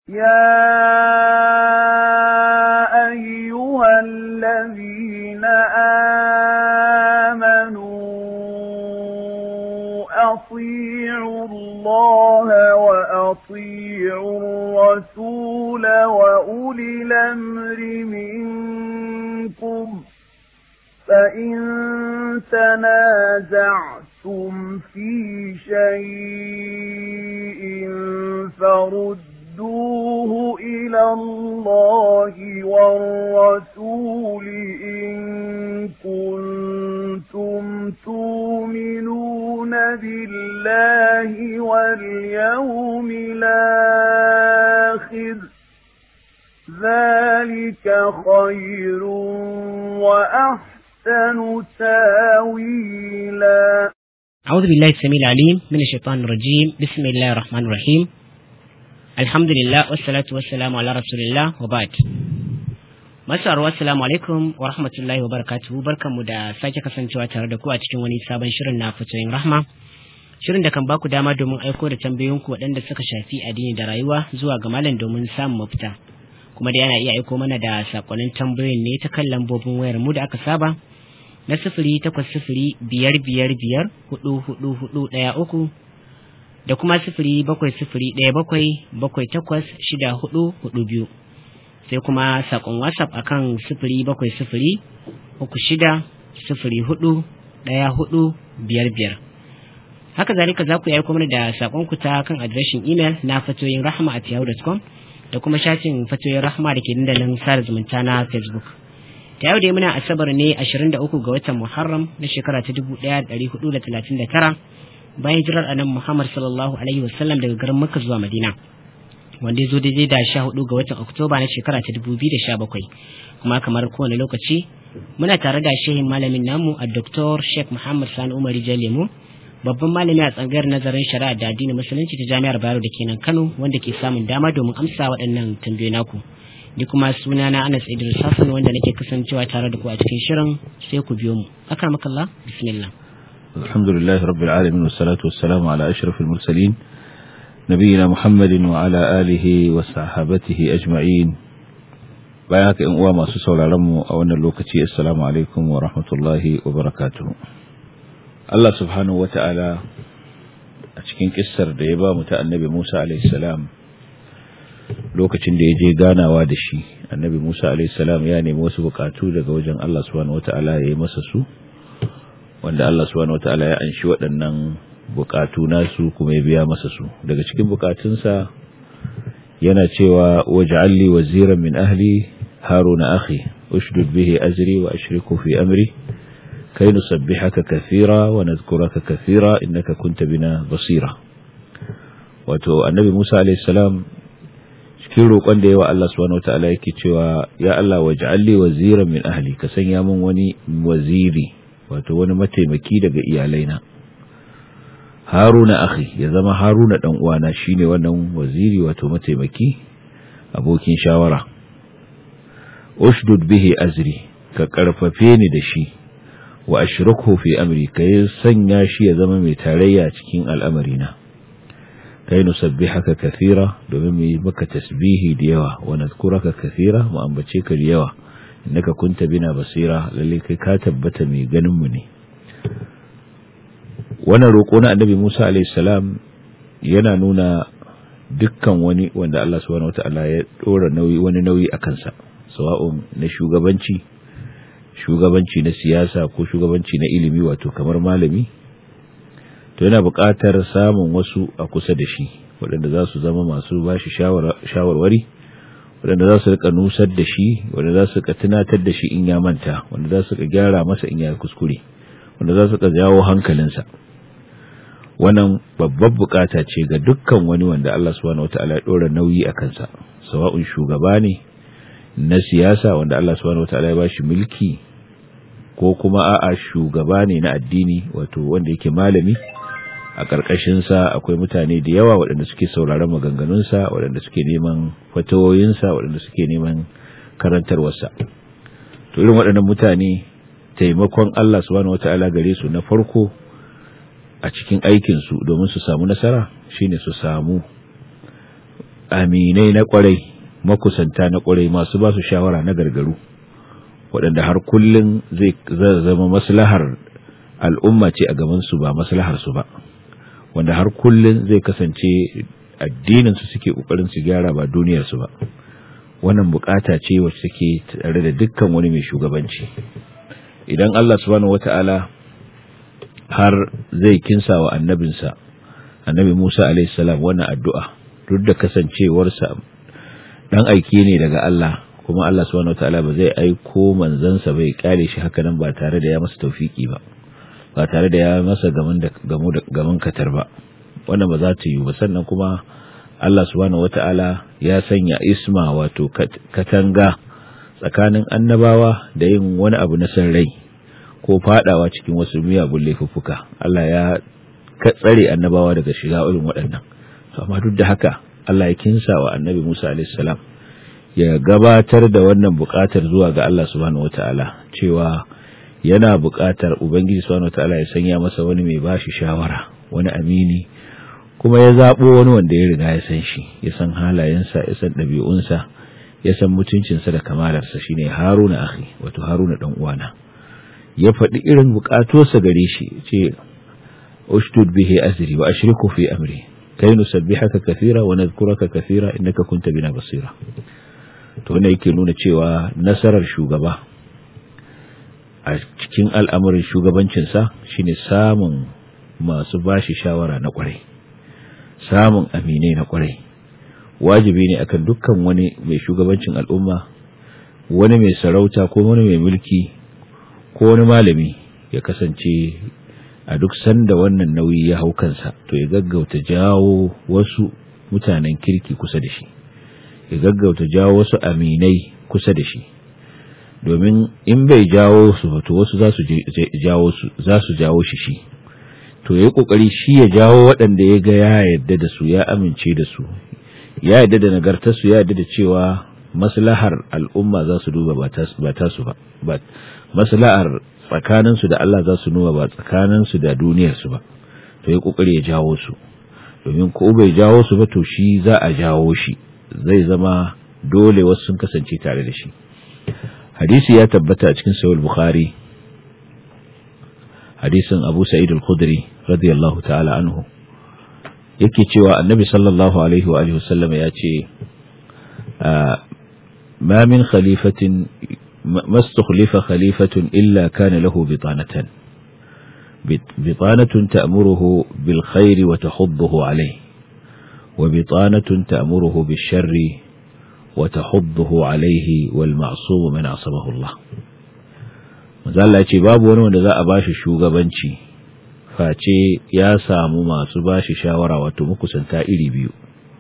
يا أيها الذين آمنوا أطيعوا الله وأطيعوا الرسول وأولي الأمر منكم فإن تنازعتم في شيء فردوه إلى الله والرسول إن كنتم تؤمنون بالله واليوم الآخر ذلك خير وأحسن تاويلا أعوذ بالله السميع العليم من الشيطان الرجيم بسم الله الرحمن الرحيم الحمد لله والصلاة والسلام على رسول الله وبعد Masu assalamu alaikum wa rahmatullahi wa barakatuhu barkanmu da sake kasancewa tare da ku a cikin wani sabon shirin na fitoyin rahma shirin da kan baku dama domin aiko da tambayoyinku waɗanda suka shafi addini da rayuwa zuwa ga malam domin samun mafita kuma da yana iya aiko mana da sakonnin tambayoyin ne ta kan lambobin wayar mu da aka saba na sifiri takwas sifiri biyar biyar biyar hudu hudu hudu ɗaya uku da kuma sifiri bakwai sifiri ɗaya bakwai bakwai takwas shida hudu hudu biyu sai kuma sakon whatsapp akan sifiri bakwai sifiri uku shida sifiri hudu ɗaya hudu biyar biyar haka zalika za ku yi aiko mana da sakon ku ta kan adireshin imel na fatoyin rahama at yahoo.com da kuma shafin fatoyin rahama da ke dandalin sada zumunta na facebook ta yau dai muna asabar ne 23 ga watan muharram na shekara ta 1439 bayan jirar anan muhammad sallallahu alaihi wasallam daga garin makka zuwa madina wanda ya zo daidai da 14 ga watan oktoba na shekara ta 2017 kuma kamar kowane lokaci muna tare da shehin malamin namu a Dr. Sheikh Muhammad Sani Umar Lemu babban malami a tsangayar nazarin shari'a da addinin musulunci ta jami'ar Bayero da kenan Kano wanda ke samun dama domin amsa waɗannan tambayoyi naku ni kuma suna na Anas Idris Hassan wanda nake kasancewa tare da ku a cikin shirin sai ku biyo mu akramakallah bismillah alhamdulillah rabbil alamin wassalatu wassalamu ala ashrafil mursalin nabiyina muhammadin wa ala alihi wa sahabatihi ajma'in bayan haka in uwa masu sauraron mu a wannan lokaci assalamu alaikum wa rahmatullahi wa barakatuh Allah subhanahu wata'ala a cikin kissar da ya ba mu ta annabi Musa alaihi salam lokacin da ya je ganawa da shi annabi Musa alaihi salam ya nemi wasu bukatu daga wajen Allah subhanahu wata'ala ya yi masa su wanda Allah subhanahu wata'ala ya anshi waɗannan bukatu nasu kuma ya biya masa su daga cikin bukatunsa yana cewa waj'alli waziran min ahli haruna akhi ushdud bihi azri wa ashriku fi amri كي نسبحك كثيرا ونذكرك كثيرا إنك كنت بنا بصيرا wato annabi Musa alayhi salam cikin roƙon da yawa Allah subhanahu wataala yake cewa ya Allah waj'alli waziran min ahli ka sanya min wani waziri wato wani mataimaki daga iyalaina Haruna akhi ya zama Haruna dan uwana shine wannan waziri wato mataimaki abokin shawara ushdud bihi azri ka karfafe ni da shi wa ashruku fi amri kai sanya shi ya zama mai tarayya cikin al'amarina kai nusabbihaka kathira domin mu yi maka tasbihi da yawa wa nadhkuraka kathira mu ambace ka da yawa innaka kunta bina basira lalle kai ka tabbata mai ganin mu ne wannan roko na annabi Musa alayhi salam yana nuna dukkan wani wanda Allah subhanahu wataala ya dora nauyi wani nauyi akan sa sawa'un na shugabanci shugabanci na siyasa ko shugabanci na ilimi wato kamar malami to yana buƙatar samun wasu a kusa da shi waɗanda za su zama masu ba shi shawarwari waɗanda za su rika nusar da shi waɗanda za su rika tunatar da shi in ya manta wanda za su rika gyara masa in ya kuskure wanda za su rika jawo hankalinsa wannan babbar bukata ce ga dukkan wani wanda Allah subhanahu wataala ya dora nauyi a kansa sawa'un shugaba ne na siyasa wanda Allah subhanahu wataala ya bashi mulki ko kuma a'a shugaba ne na addini wato wanda yake malami a ƙarƙashinsa akwai mutane da yawa waɗanda suke sauraron maganganunsa waɗanda suke neman fatawoyinsa waɗanda suke neman karantarwarsa to irin waɗannan mutane taimakon Allah subhanahu wata'ala gare su na farko a cikin aikinsu domin su samu nasara shine su samu aminai na kwarai makusanta na kwarai masu ba su shawara na gargaru waɗanda har kullum zai zama maslahar al'umma ce a gabansu ba maslahar su ba wanda har kullum zai kasance addininsu suke ƙoƙarin su gyara ba duniyarsu ba wannan bukata ce wacce take tare da dukkan wani mai shugabanci idan Allah subhanahu wata'ala har zai kinsa wa annabinsa annabi Musa alaihi salam wannan addu'a duk da kasancewarsa dan aiki ne daga Allah kuma Allah subhanahu wataala ba zai aiko manzansa bai kare shi haka nan ba tare da ya masa tawfiki ba ba tare da ya masa gaman da gamu da gaman katar ba wannan ba za ta yi ba sannan kuma Allah subhanahu wataala ya sanya isma wato katanga tsakanin annabawa da yin wani abu na san rai ko fadawa cikin wasu miyagun laifuffuka Allah ya tsare annabawa daga shiga irin waɗannan amma duk da haka Allah ya kinsa wa annabi Musa alaihi salam ya gabatar da wannan buƙatar zuwa ga Allah subhanahu wataala cewa yana buƙatar ubangiji subhanahu wataala ya sanya masa wani mai bashi shawara wani amini kuma ya zabo wani wanda ya riga ya san shi ya san halayensa ya san ɗabi'unsa ya san mutuncinsa da kamalarsa shine Haruna akhi wato Haruna dan uwana ya faɗi irin buƙatunsa gare shi ce ustud bihi azri wa ashriku fi amri kai nusabbihaka kathira wa nadhkuraka kathira innaka kunta bina basira to wannan yake nuna cewa nasarar shugaba a cikin al'amarin shugabancinsa shine samun masu bashi shawara na kwarai samun aminai na kwarai wajibi ne akan dukkan wani mai shugabancin al'umma wani mai sarauta ko wani mai mulki ko wani malami ya kasance a duk sanda wannan nauyi ya hau kansa to ya gaggauta jawo wasu mutanen kirki kusa da shi ya gaggauta jawo wasu aminai kusa da shi domin in bai jawo su to wasu za su jawo su za su jawo shi shi to yayi kokari shi ya jawo waɗanda ya ga ya yarda da su ya amince da su ya yarda da nagartar su ya yarda da cewa maslahar al'umma za su duba ba ta su ba maslahar tsakaninsu da Allah za su nuna ba tsakaninsu da duniyarsu ba to ya kokari ya jawo su domin ko bai jawo su ba to shi za a jawo shi zai zama dole wasu sun kasance tare da shi hadisi ya tabbata a cikin sahih bukhari hadisin abu sa'id al-khudri radiyallahu ta'ala anhu yake cewa annabi sallallahu alaihi wa alihi wasallam ya ce ma min khalifatin ما استخلف خليفة إلا كان له بطانة بطانة تأمره بالخير وتحضه عليه وبطانة تأمره بالشر وتحضه عليه والمعصوم من عصمه الله mazalla ce babu wani wanda za a bashi shugabanci face ya samu masu bashi shawara wato makusanta iri biyu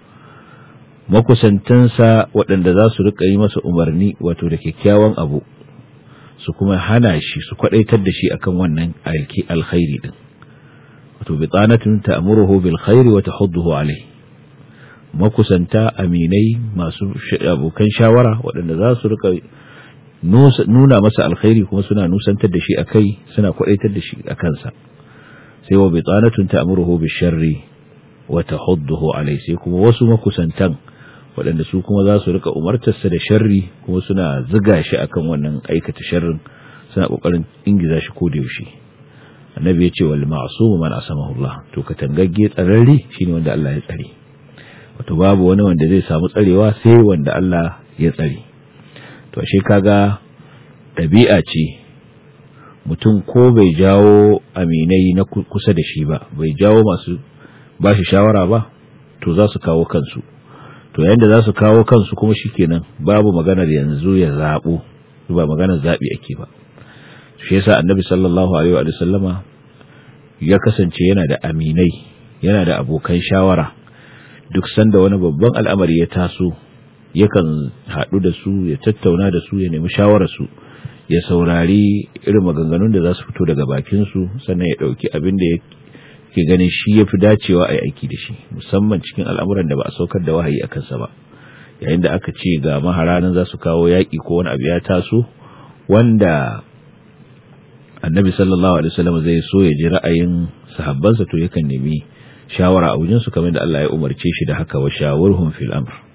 makusantansa waɗanda za su riƙa yi masa umarni wato da kyakkyawan abu su kuma hana shi su kwaɗaitar da shi akan wannan alki alkhairi din wato bitanatun ta'muruhu bil khairi wa tahudduhu alayhi makusanta aminai masu abokan shawara waɗanda za su riƙa nuna masa alkhairi kuma suna nusantar da shi akai suna kwaɗaitar da shi akan sa sai wa bitanatun ta'muruhu bil sharri wa tahudduhu alayhi sai kuma wasu makusantan waɗanda su kuma za su rika umartarsa da sharri kuma suna ziga shi akan wannan aikata sharrin suna kokarin ingiza shi ko da yaushe annabi ya ce wal ma'sum man asamahu Allah to ka tangagge tsararre shine wanda Allah ya tsare wato babu wani wanda zai samu tsarewa sai wanda Allah ya tsare to ashe kaga ɗabi'a ce mutum ko bai jawo aminai na kusa da shi ba bai jawo masu ba shi shawara ba to za su kawo kansu to yayin da za su kawo kansu kuma shikenan babu maganar yanzu ya zaɓo ba maganar zaɓi ake ba shi yasa annabi sallallahu alaihi wa sallama ya kasance yana da aminai yana da abokan shawara duk sanda wani babban al'amari ya taso yakan haɗu da su ya tattauna da su ya nemi shawararsu ya saurari irin maganganun da za su fito daga bakinsu sannan ya ɗauki abin da ke ganin shi ya fi dacewa a yi aiki da shi musamman cikin al'amuran da ba a saukar da wahayi a kansa ba yayin da aka ce ga maharanan za su kawo yaƙi ko wani abu ya taso wanda annabi sallallahu alaihi wasallam zai so ya ji ra'ayin sahabbansa to yakan nemi shawara a wajensu kamar da Allah ya umarce shi da haka wa shawurhum fil amr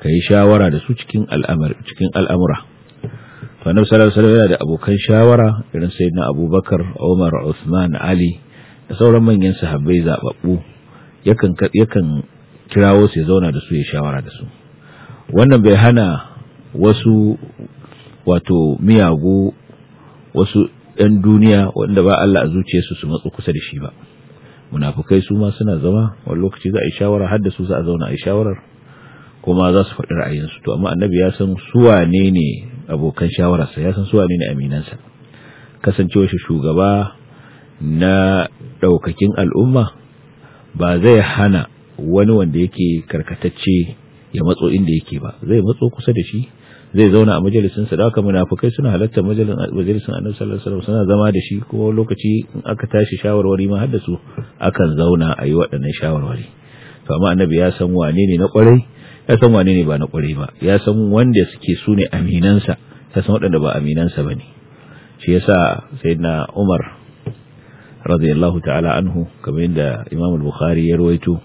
ka yi shawara da su cikin cikin al'amura to annabi sallallahu alaihi wasallam yana da abokan shawara irin sayyidina abubakar umar usman ali da sauran manyan sahabbai zababbu yakan yakan kirawo su ya zauna da su ya shawara da su wannan bai hana wasu wato miyagu wasu ‘yan duniya wanda ba Allah a zuciyarsu su matsu kusa da shi ba munafukai su ma suna zama wani lokaci za a yi shawara har da su za a zauna a yi shawarar kuma za su faɗi ra'ayinsu to amma annabi ya san su wane ne abokan shawararsa ya san su wane ne aminansa kasancewa shi shugaba na ɗaukakin al'umma ba zai hana wani wanda yake karkatacce ya matso inda yake ba zai matso kusa da shi zai zauna a majalisin sa da haka munafikai suna halarta majalisin Annabi sallallahu alaihi wasallam suna zama da shi kuma lokaci in aka tashi shawarwari ma har da su akan zauna a yi waɗannan shawarwari to amma Annabi ya san wane ne na kwarai ya san wane ne ba na kwarai ba ya san wanda suke su ne aminansa ya san waɗanda ba aminansa bane shi yasa sayyidina Umar radiyallahu ta'ala anhu kamar yadda Imam al-Bukhari ya rawaito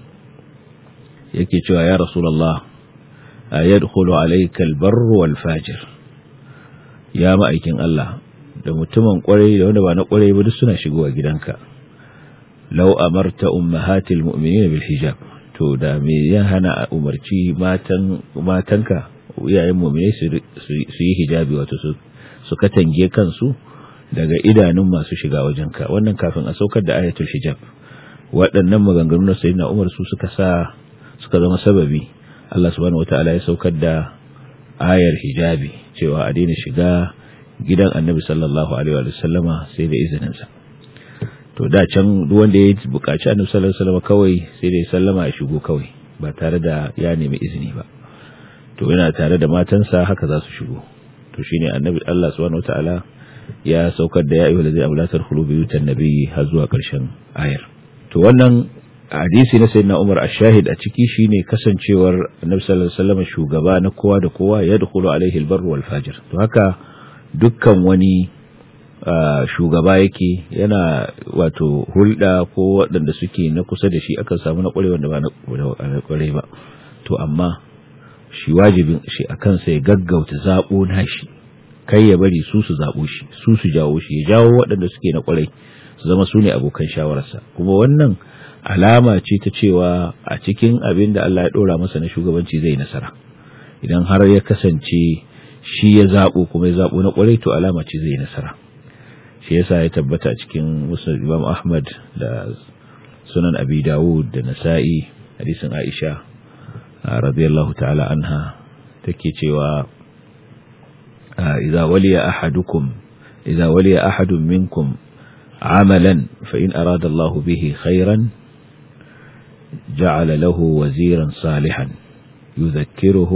yake cewa ya Rasulullah yadkhulu alayka albarru wal fajir ya ma'aikin Allah da mutumin kwarai da wanda ba na kwarai ba duk suna shigowa gidanka law amarta ummahatil mu'minin bil hijab to da me ya hana a umarci matan matanka iyayen mu'minai su yi hijabi wato su su katange kansu daga idanun masu shiga wajenka wannan kafin a saukar da ayatul hijab waɗannan maganganu na sayyidina Umar su suka sa suka zama sababi Allah subhanahu wataala ya saukar da ayar hijabi cewa a daina shiga gidan Annabi sallallahu alaihi wa sallama sai da izinin sa to da can duk wanda ya buƙaci Annabi sallallahu alaihi wa sallama kawai sai da ya sallama ya shigo kawai ba tare da ya nemi izini ba to yana tare da matansa haka za su shigo to shine Annabi Allah subhanahu wataala ya saukar da ya ayyuhal ladzina amanu la tadkhulu buyutan nabiyyi har zuwa ƙarshen ayar to wannan hadisi na sayyidina Umar ash-shahid a ciki shine kasancewar Annabi sallallahu alaihi wasallam shugaba na kowa da kowa ya dukulu alaihi al-barr wal fajir to haka dukkan wani shugaba yake yana wato hulɗa ko waɗanda suke na kusa da shi akan samu na ƙware wanda ba na ƙware ba to amma shi wajibin shi akan sai gaggauta zabo nashi kai ya bari su su zabo shi su su jawo shi ya jawo waɗanda suke na ƙware su zama su ne abokan shawararsa kuma wannan alama ce ta cewa a cikin abin da Allah ya ɗora masa na shugabanci zai nasara idan har ya kasance shi ya zaɓo kuma ya zaɓo na ƙwarai to alama ce zai nasara shi yasa ya tabbata cikin musul imam ahmad da sunan abi dawud da nasa'i hadisin aisha radiyallahu ta'ala anha take cewa idza waliya ahadukum idza waliya ahadun minkum عملا فإن أراد الله به خيرا جعل له وزيرا صالحا يذكره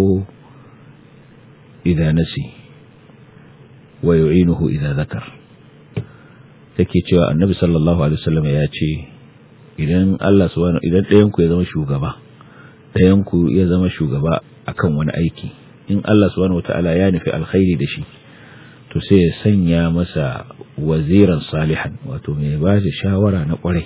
إذا نسي ويعينه إذا ذكر take cewa annabi sallallahu alaihi wasallam ya ce idan Allah subhanahu idan ɗayan ku ya zama shugaba ɗayan ku ya zama shugaba akan wani aiki in Allah subhanahu wataala ya nufi alkhairi da shi to sai ya sanya masa waziran salihan wato mai ba shi shawara na kwarai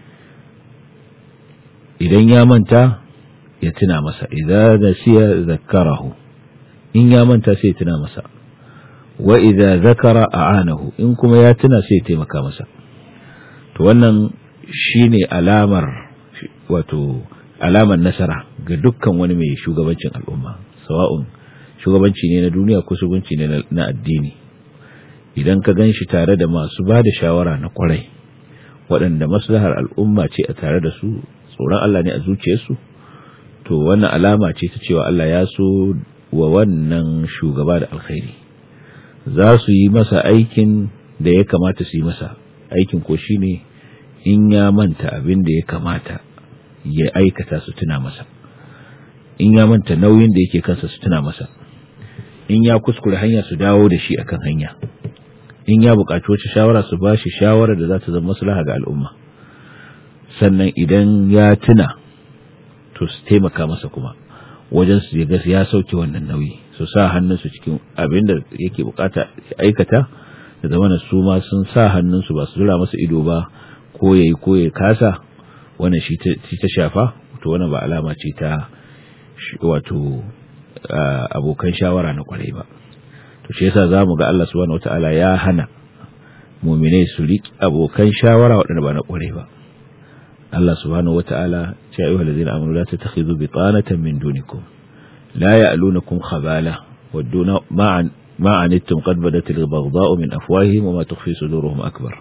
idan ya manta ya tuna masa idan nasiya zakarahu in ya manta sai ya tuna masa wa idza zakara a'anahu in kuma ya tuna sai ya taimaka masa to wannan shine alamar wato alamar nasara ga dukkan wani mai shugabancin al'umma sawa'un shugabanci ne na duniya ko shugabanci ne na addini idan ka gan shi tare da masu ba da shawara na kwarai waɗanda maslahar al'umma ce a tare da su tsoron Allah ne a zuciyarsu to wannan alama ce ta cewa Allah ya so wa wannan shugaba da alkhairi za su yi masa aikin da ya kamata su yi masa aikin ko shine in ya manta abin da ya kamata ya aikata su tuna masa in ya manta nauyin da yake kansa su tuna masa in ya kuskure hanya su dawo da shi akan hanya in ya buƙaci wace shawara su ba shi shawara da za ta zama maslaha ga al'umma sannan idan ya tuna to su taimaka masa kuma wajen su ga ya sauke wannan nauyi su sa hannunsu cikin abin da yake bukata aikata da zamana su ma sun sa hannunsu ba su zura masa ido ba ko yayi ko ya kasa wannan shi ta shafa to wannan ba alama ce ta wato abokan shawara na kwarai ba to shi yasa zamu ga Allah subhanahu wataala ya hana mu'minai su riƙi abokan shawara waɗanda ba na kwarai ba Allah subhanahu wataala ya ayyuhal ladzina amanu la tattakhidhu bitanatan min dunikum la ya'lunukum khabala waduna ma'an ما عنتم قد بدت البغضاء من أفواههم وما تخفي صدورهم أكبر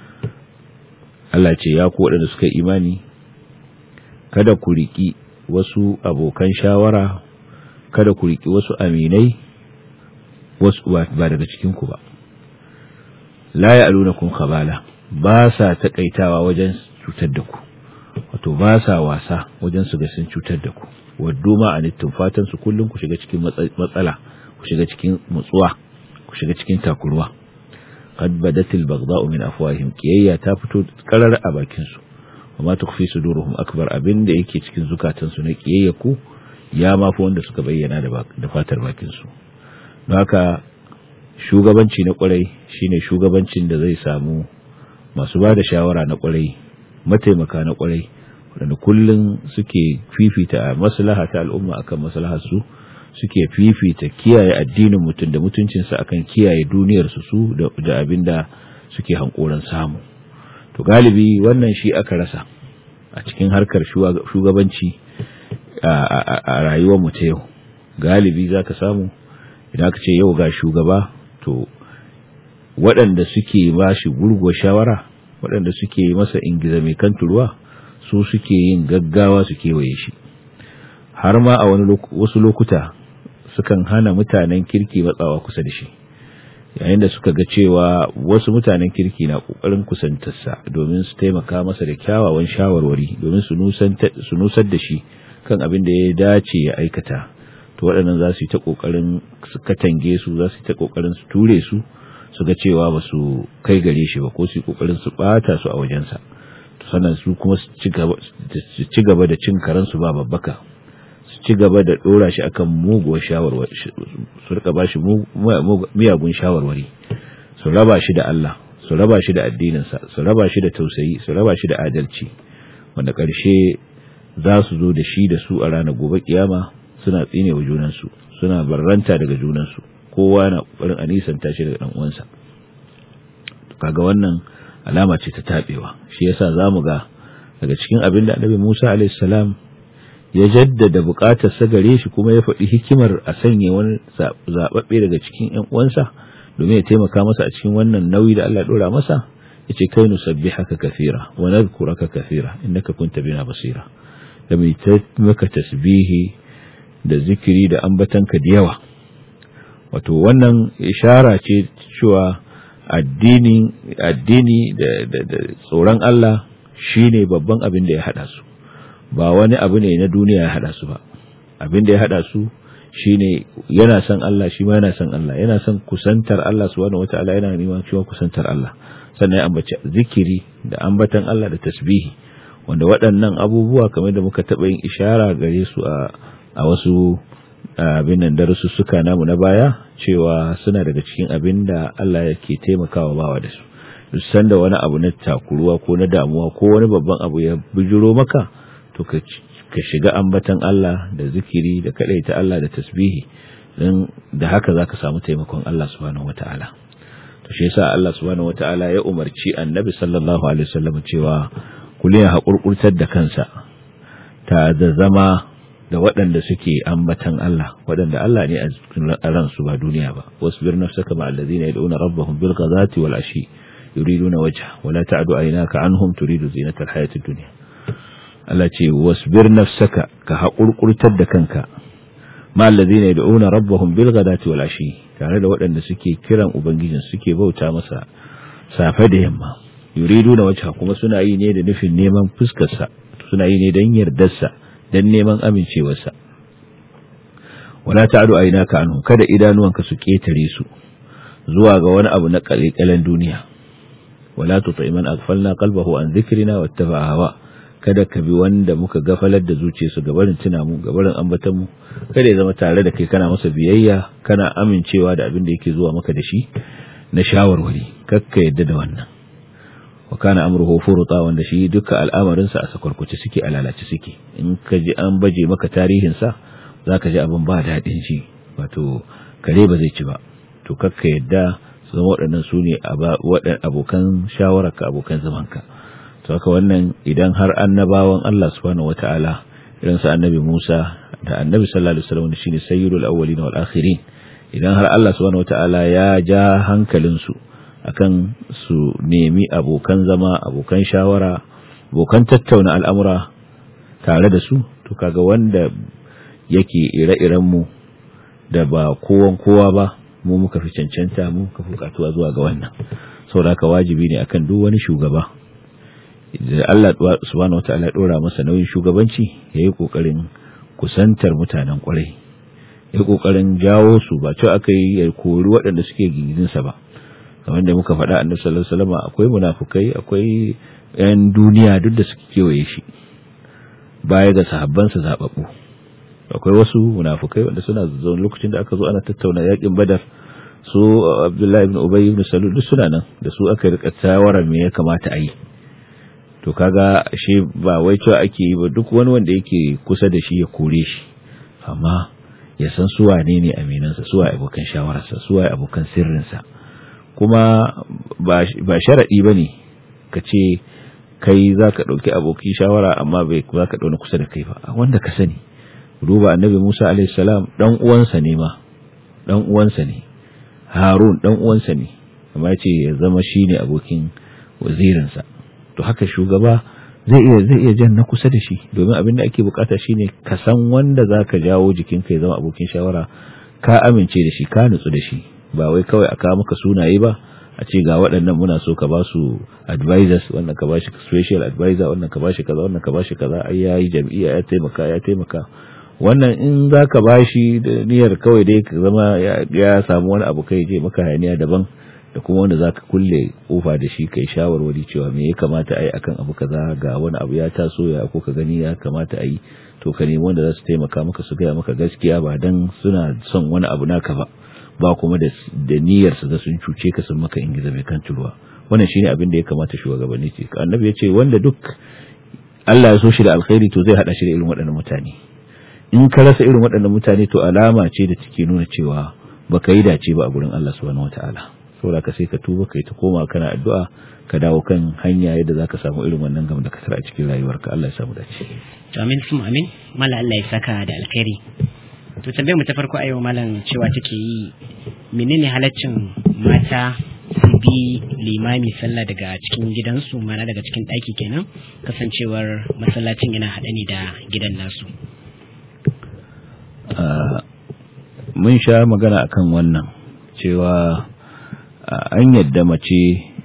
Allah ce ya ku waɗanda suka imani kada ku riki wasu abokan shawara kada ku riki wasu aminai wasu ba daga cikinku ba la ya'lunakum khabala ba sa takaitawa wajen cutar da ku wato ba sa wasa wajen su ga sun cutar da ku waddu ma anittum fatan su kullum ku shiga cikin matsala ku shiga cikin mutsuwa ku shiga cikin takurwa qad badatil baghdha'u min afwahihim kiyayya ta fito karar a bakin su amma tukfi suduruhum akbar abinda yake cikin zukatan su na kiyayya ku ya mafi wanda suka bayyana da da fatar bakin su don haka shugabanci na kwarai shine shugabancin da zai samu masu ba da shawara na kwarai mataimaka na kwarai wadanda kullum suke fifita maslaha ta al'umma akan maslahar su suke fifita kiyaye addinin mutum da mutuncinsa akan kiyaye duniyarsu su da abin da suke hankoran samu to galibi wannan shi aka rasa a cikin harkar shugabanci a rayuwar mu ta yau galibi za ka samu idan aka ce yau ga shugaba to waɗanda suke ba shi gurguwa shawara waɗanda suke masa ingiza mai kan turuwa su suke yin gaggawa su kewaye shi har ma a wani wasu lokuta sukan hana mutanen kirki matsawa kusa da shi yayin da suka ga cewa wasu mutanen kirki na kokarin kusantarsa domin su taimaka masa da kyawawan shawarwari domin su nusar da shi kan abin da ya dace ya aikata to waɗannan za su yi ta kokarin su katange su za su yi ta kokarin su ture su su ga cewa ba su kai gare shi ba ko su yi kokarin su bata su a wajensa sannan su kuma su ci gaba da cin karansu ba babbaka su ci gaba da dora shi akan muguwar shawarwari su rika bashi miyagun shawarwari su raba shi da Allah su raba shi da addininsa su raba shi da tausayi su raba shi da adalci wanda ƙarshe za su zo da shi da su a ranar gobe kiyama suna tsine wa junansu suna barranta daga junansu kowa na ƙoƙarin a nisanta shi daga ɗan uwansa kaga wannan alama ce ta tabewa shi yasa zamu ga daga cikin abin da Annabi Musa alaihi salam ya jaddada bukatar sa gare shi kuma ya faɗi hikimar a sanya wani zababbe daga cikin ƴan uwansa domin ya taimaka masa a cikin wannan nauyi da Allah dora masa yace kai nusabbihaka kathira wa nadhkuraka kathira innaka kunta bina basira da mai maka tasbihi da zikiri da ambatanka da yawa wato wannan ishara ce cewa addini addini da, da, da tsoron Allah shine babban abin da ya hada su ba wani abu ne na duniya ya hada su ba abin da ya hada su shine yana son Allah shi ma yana son Allah yana son kusantar Allah subhanahu wataala yana neman cewa kusantar Allah sannan ya ambaci zikiri da ambatan Allah da tasbihi wanda waɗannan abubuwa kamar da muka taɓa yin ishara gare su a a wasu abin nan darussuka namu na baya cewa suna daga cikin abin da Allah yake taimakawa bawa da su duk sanda wani abu na takuruwa ko na damuwa ko wani babban abu ya bijiro maka to ka ka shiga ambatan Allah da zikiri da kadaita Allah da tasbihi dan da haka zaka samu taimakon Allah subhanahu wataala to shi yasa Allah subhanahu wataala ya umarci Annabi sallallahu alaihi wasallam cewa kuliya haƙurƙurtar da kansa ta da zama da waɗanda suke ambatan Allah waɗanda Allah ne a ransu ba duniya ba wasbir nafsaka ma allazina yad'una rabbahum bil ghadati wal ashi yuriduna wajha wa la ta'du aynaka anhum turidu zinata al hayati dunya Allah ce wasbir nafsaka ka haƙurƙurtar da kanka ma allazina yad'una rabbahum bil ghadati wal ashi tare da waɗanda suke kiran ubangijin suke bauta masa safe da yamma yuriduna wajha kuma suna yi ne da nufin neman fuskarsa suna yi ne don yardarsa don neman amincewarsa wala ta'du aynaka anhu kada idanuwanka su ketare su zuwa ga wani abu na kalkalan duniya wala tuti man aghfalna qalbahu an dhikrina wattaba'a hawa kada ka bi wanda muka gafalar da zuciyarsu gabarin tuna mu gabarin ambatan mu kada ya zama tare da kai kana masa biyayya kana amincewa da abin da yake zuwa maka da shi na shawarwari kakka yadda da wannan wa kana amruhu furuta wanda shi duka al'amarinsa a sakwarkuce suke a lalace suke in ka ji an baje maka tarihinsa zaka ji abin ba daɗin ji wato kare ba zai ci ba to kakka yadda su zama waɗannan su ne abokan shawararka abokan zamanka to haka wannan idan har annabawan Allah subhanahu wata'ala irin su annabi Musa da annabi sallallahu alaihi wasallam shine sayyidul awwalin wal akhirin idan har Allah subhanahu wata'ala ya ja hankalin su akan su nemi abokan zama abokan shawara abokan tattauna al'amura tare da su to kaga wanda yake ire-iren mu da ba kowan kowa ba mu muka fi cancanta mu muka fi bukatuwa zuwa ga wannan saboda haka wajibi ne akan duk wani shugaba da Allah subhanahu wataala ya dora masa nauyin shugabanci yayi kokarin kusantar mutanen kwarai yayi kokarin jawo su ba cewa aka yi ya kori waɗanda suke gigin sa ba kamar da muka faɗa annabi sallallahu alaihi wasallam akwai munafukai akwai yan duniya duk da suke kewaye shi baya ga sahabbansa zababbu akwai wasu munafukai wanda suna zaune lokacin da aka zo ana tattauna yakin badar su abdullahi ibn ubay ibn salul duk suna nan da su aka rika tawarar me ya kamata a yi to kaga shi ba wai cewa ake yi ba duk wani wanda yake kusa da shi ya kore shi amma ya san su wane ne aminansa su waye abokan shawararsa su waye abokan sirrinsa kuma ba sharaɗi ba ne ka ce kai za ka ɗauki abokin shawara amma bai za ka ɗauna kusa da kai ba wanda ka sani duba annabi Musa alaihi salam dan uwansa ne ma dan uwansa ne Harun dan uwansa ne amma yace ya zama shine abokin wazirinsa to haka shugaba zai iya zai iya jan na kusa da shi domin abin da ake bukata shine ka san wanda zaka jawo jikinka ya zama abokin shawara ka amince da shi ka nutsu da shi ba wai kawai a kawo maka sunaye ba a ce ga waɗannan muna so ka ba su advisors wannan ka ba shi special advisor wannan ka ba shi kaza wannan ka ba shi kaza ai yayi jam'iyya ya taimaka ya taimaka wannan in za ka ba shi da niyyar kawai dai ka zama ya samu wani abu kai je maka hayaniya daban da kuma wanda za ka kulle kofa da shi kai shawarwari cewa me ya kamata a yi akan abu kaza ga wani abu ya taso ya ko ka gani ya kamata a yi to ka nemi wanda za su taimaka maka su gaya maka gaskiya ba dan suna son wani abu naka ba ba kuma da niyyar su da sun cuce ka sun maka ingiza mai kan turuwa wannan shine abin da ya kamata shugabanni ce annabi ya ce wanda duk Allah ya so shi da alkhairi to zai hada shi da irin waɗannan mutane in ka rasa irin waɗannan mutane to alama ce da take nuna cewa baka yi dace ba a gurin Allah subhanahu wataala saboda ka sai ka tuba kai ta koma kana addu'a ka dawo kan hanya yadda zaka samu irin wannan gam da ka tara a cikin rayuwarka Allah ya samu dace to amin sun amin mala Allah ya saka da alkhairi to tambayar mu ta farko a yau malam cewa take yi menene halaccin mata su bi limami sallah daga cikin gidansu mana daga cikin ɗaki kenan kasancewar masallacin yana haɗe ne da gidan nasu mun sha magana akan wannan cewa an yadda mace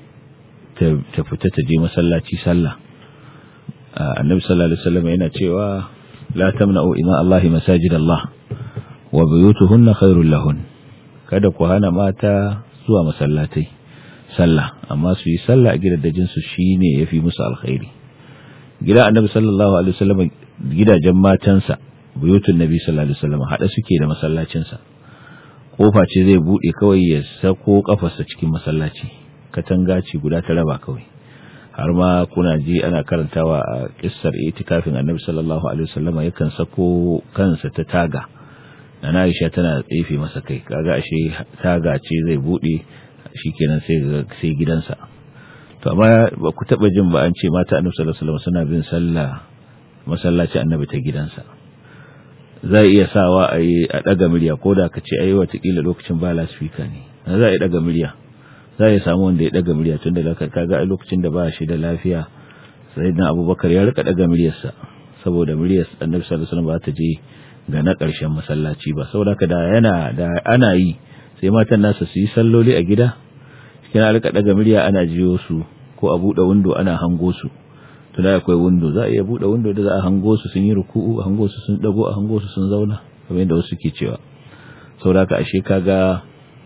ta fita ta je masallaci sallah annabi sallallahu alaihi wasallam yana cewa la tamna'u ima Allahi masajid Allah wa buyutuhunna khairul lahun kada ku hana mata zuwa masallatai sallah amma su yi sallah a gidajen su shine yafi musu alkhairi gida annabi sallallahu alaihi wasallam gidajen matansa buyutun nabi sallallahu alaihi wasallam hada suke da masallacinsa kofa ce zai bude kawai ya sako kafarsa cikin masallaci katanga ce guda ta raba kawai har ma kuna ji ana karantawa a kissar itikafin annabi sallallahu alaihi wasallam yakan sako kansa ta taga na Aisha tana tsefe masa kai kaga ashe taga ce zai bude shikenan sai sai gidansa to amma ba ku taba jin ba an ce mata annabi sallallahu alaihi wasallam suna bin sallah masallaci annabi ta gidansa zai iya sawa a yi a ɗaga murya ko da ka ce a yi watakila lokacin ba lasfika ne za a yi ɗaga murya za a yi samu wanda ya ɗaga murya tun da ka ga a lokacin da ba shi da lafiya sai na abubakar ya rika ɗaga muryarsa saboda muryar annabi sallallahu alaihi wasallam ba ta je ga na ƙarshen masallaci ba saboda ka da yana da ana yi sai matan nasa su yi salloli a gida cikin rika ɗaga murya ana jiyo su ko a buɗe windo ana hango su tuna akwai window za a iya buɗe window da za a hango su sun yi ruku'u a hango su sun dago a hango su sun zauna kamar yadda wasu ke cewa sauraka ashe kaga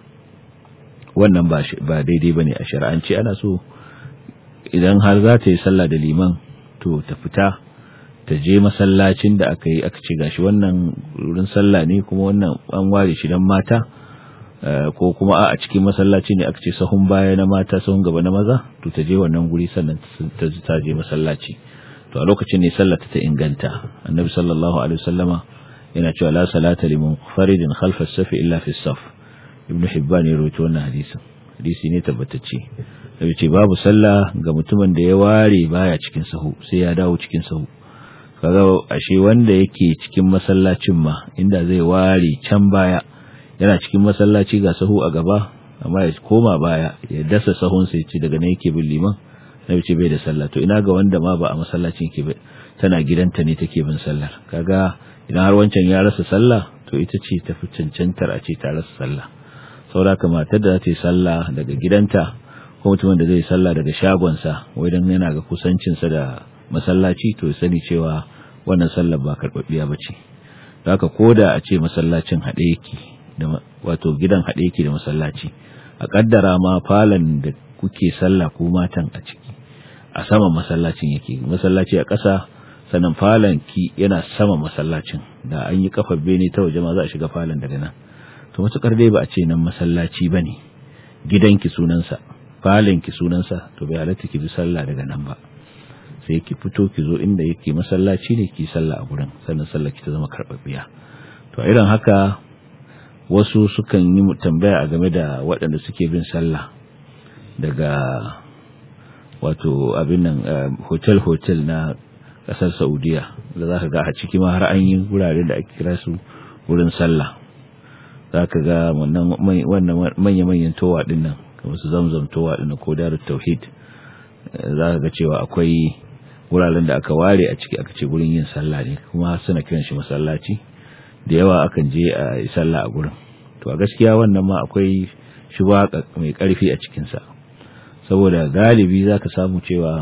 wannan ba ba daidai bane a shar'anci ana so idan har za ta yi sallah da liman to ta fita ta je masallacin da aka yi aka ce gashi wannan wurin sallah ne kuma wannan an ware shi dan mata ko kuma a cikin masallaci ne aka ce sahun baya na mata sahun gaba na maza to ta je wannan guri sannan ta ta je masallaci to a lokacin ne sallata ta inganta annabi sallallahu alaihi wasallama yana cewa la salata liman faridin khalfa as-safi illa fi as-saf ibnu hibban ya rawaito wannan hadisin hadisi ne tabbatacce da ce babu sallah ga mutumin da ya ware baya cikin sahu sai ya dawo cikin sahu kaga ashe wanda yake cikin masallacin ma inda zai ware can baya yana cikin masallaci ga sahu a gaba amma ya koma baya ya dasa sahun sai ce daga nan yake bin liman na ce bai da sallah to ina ga wanda ma ba a masallacin ke ba tana gidanta ne take bin sallar kaga idan har wancan ya rasa sallah to ita ce tafi cancantar a ce ta rasa sallah saboda matar da za ta yi sallah daga gidanta ko mutumin da zai sallah daga shagonsa wai dan yana ga kusancinsa da masallaci to sani cewa wannan sallar ba karɓaɓɓiya ba ce haka ko da a ce masallacin haɗe yake da wato gidan haɗe yake da masallaci a ƙaddara ma falon da kuke sallah ko matan a ciki a saman masallacin yake masallaci a ƙasa sannan falon ki yana sama masallacin da an yi kafar bene ta waje ma za a shiga falon daga nan to matukar dai ba a ce nan masallaci bane gidanki sunansa falon ki sunansa to bai halatta ki bi sallah daga nan ba sai ki fito ki zo inda yake masallaci ne ki sallah a gurin sannan sallah ki ta zama karɓaɓɓiya to irin haka wasu sukan yi tambaya a game da waɗanda suke bin sallah daga wato abin nan hotel hotel na ƙasar saudiya da za ka ga a ciki ma har an yi wurare da ake kira su wurin sallah za ka ga wannan manya-manyan towa ɗin nan kamar su zamzam towa ɗin ko darut tauhid za ka ga cewa akwai wuraren da aka ware a ciki aka ce gurin yin sallah ne kuma suna kiran shi masallaci da yawa akan je a yi sallah a gurin to a gaskiya wannan ma akwai shuba mai karfi a cikinsa saboda galibi za ka samu cewa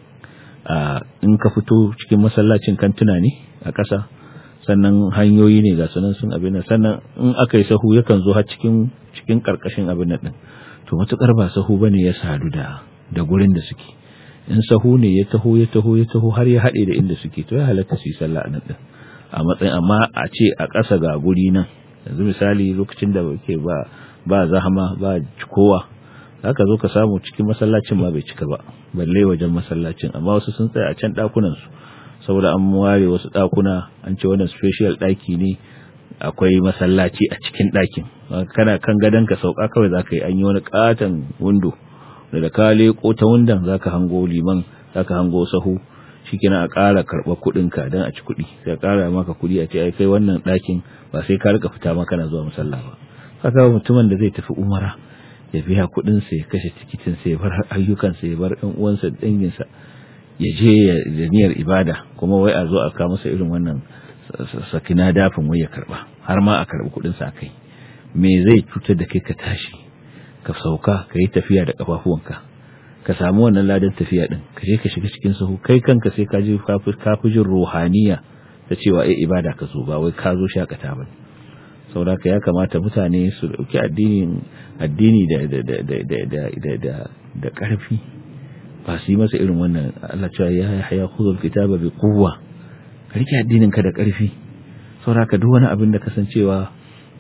in ka fito cikin masallacin kantuna ne a ƙasa sannan hanyoyi ne ga sanan sun abin nan sannan in aka yi sahu yakan zo har cikin cikin karkashin abin nan din to matukar ba sahu bane ya sadu da da gurin da suke in sahu ne ya taho ya taho ya taho har ya haɗe da inda suke to ya halatta su yi sallah a nan din a matsayin amma a ce a ƙasa ga guri nan yanzu misali lokacin da ke ba ba zahama ba kowa haka zo ka samu cikin masallacin ma bai cika ba balle wajen masallacin amma wasu sun tsaya a can ɗakunan su saboda an ware wasu ɗakuna an ce wannan special ɗaki ne akwai masallaci a cikin ɗakin kana kan gadon ka sauka kawai zaka yi an yi wani katon windo da da ka leko ta wundan zaka hango liman zaka hango sahu shikenan a ƙara karɓar kuɗin ka dan a ci kuɗi sai a ƙara maka kuɗi a ce ai kai wannan ɗakin ba sai ka rika fita ma kana zuwa musalla ba haka mutumin da zai tafi umara ya biya kuɗin sa ya kashe tikitin sa ya bar ayyukan sa ya bar ɗan uwansa dangin sa ya je da niyyar ibada kuma wai a zo a kawo masa irin wannan sakina dafin wai ya karba har ma a karbi kuɗin sa kai me zai cutar da kai ka tashi ka sauka ka yi tafiya da kafafuwanka ka samu wannan ladan tafiya din ka je ka shiga cikin sahu kai kanka sai ka ji kafi jin ruhaniya ta cewa ai ibada ka zo ba wai ka zo shakata ba saboda ya kamata mutane su dauki addinin addini da da da da da da da da karfi ba su yi masa irin wannan Allah cewa ya haya khudhul kitaba bi quwwa ka rike addinin ka da karfi saboda duk wani abin da kasancewa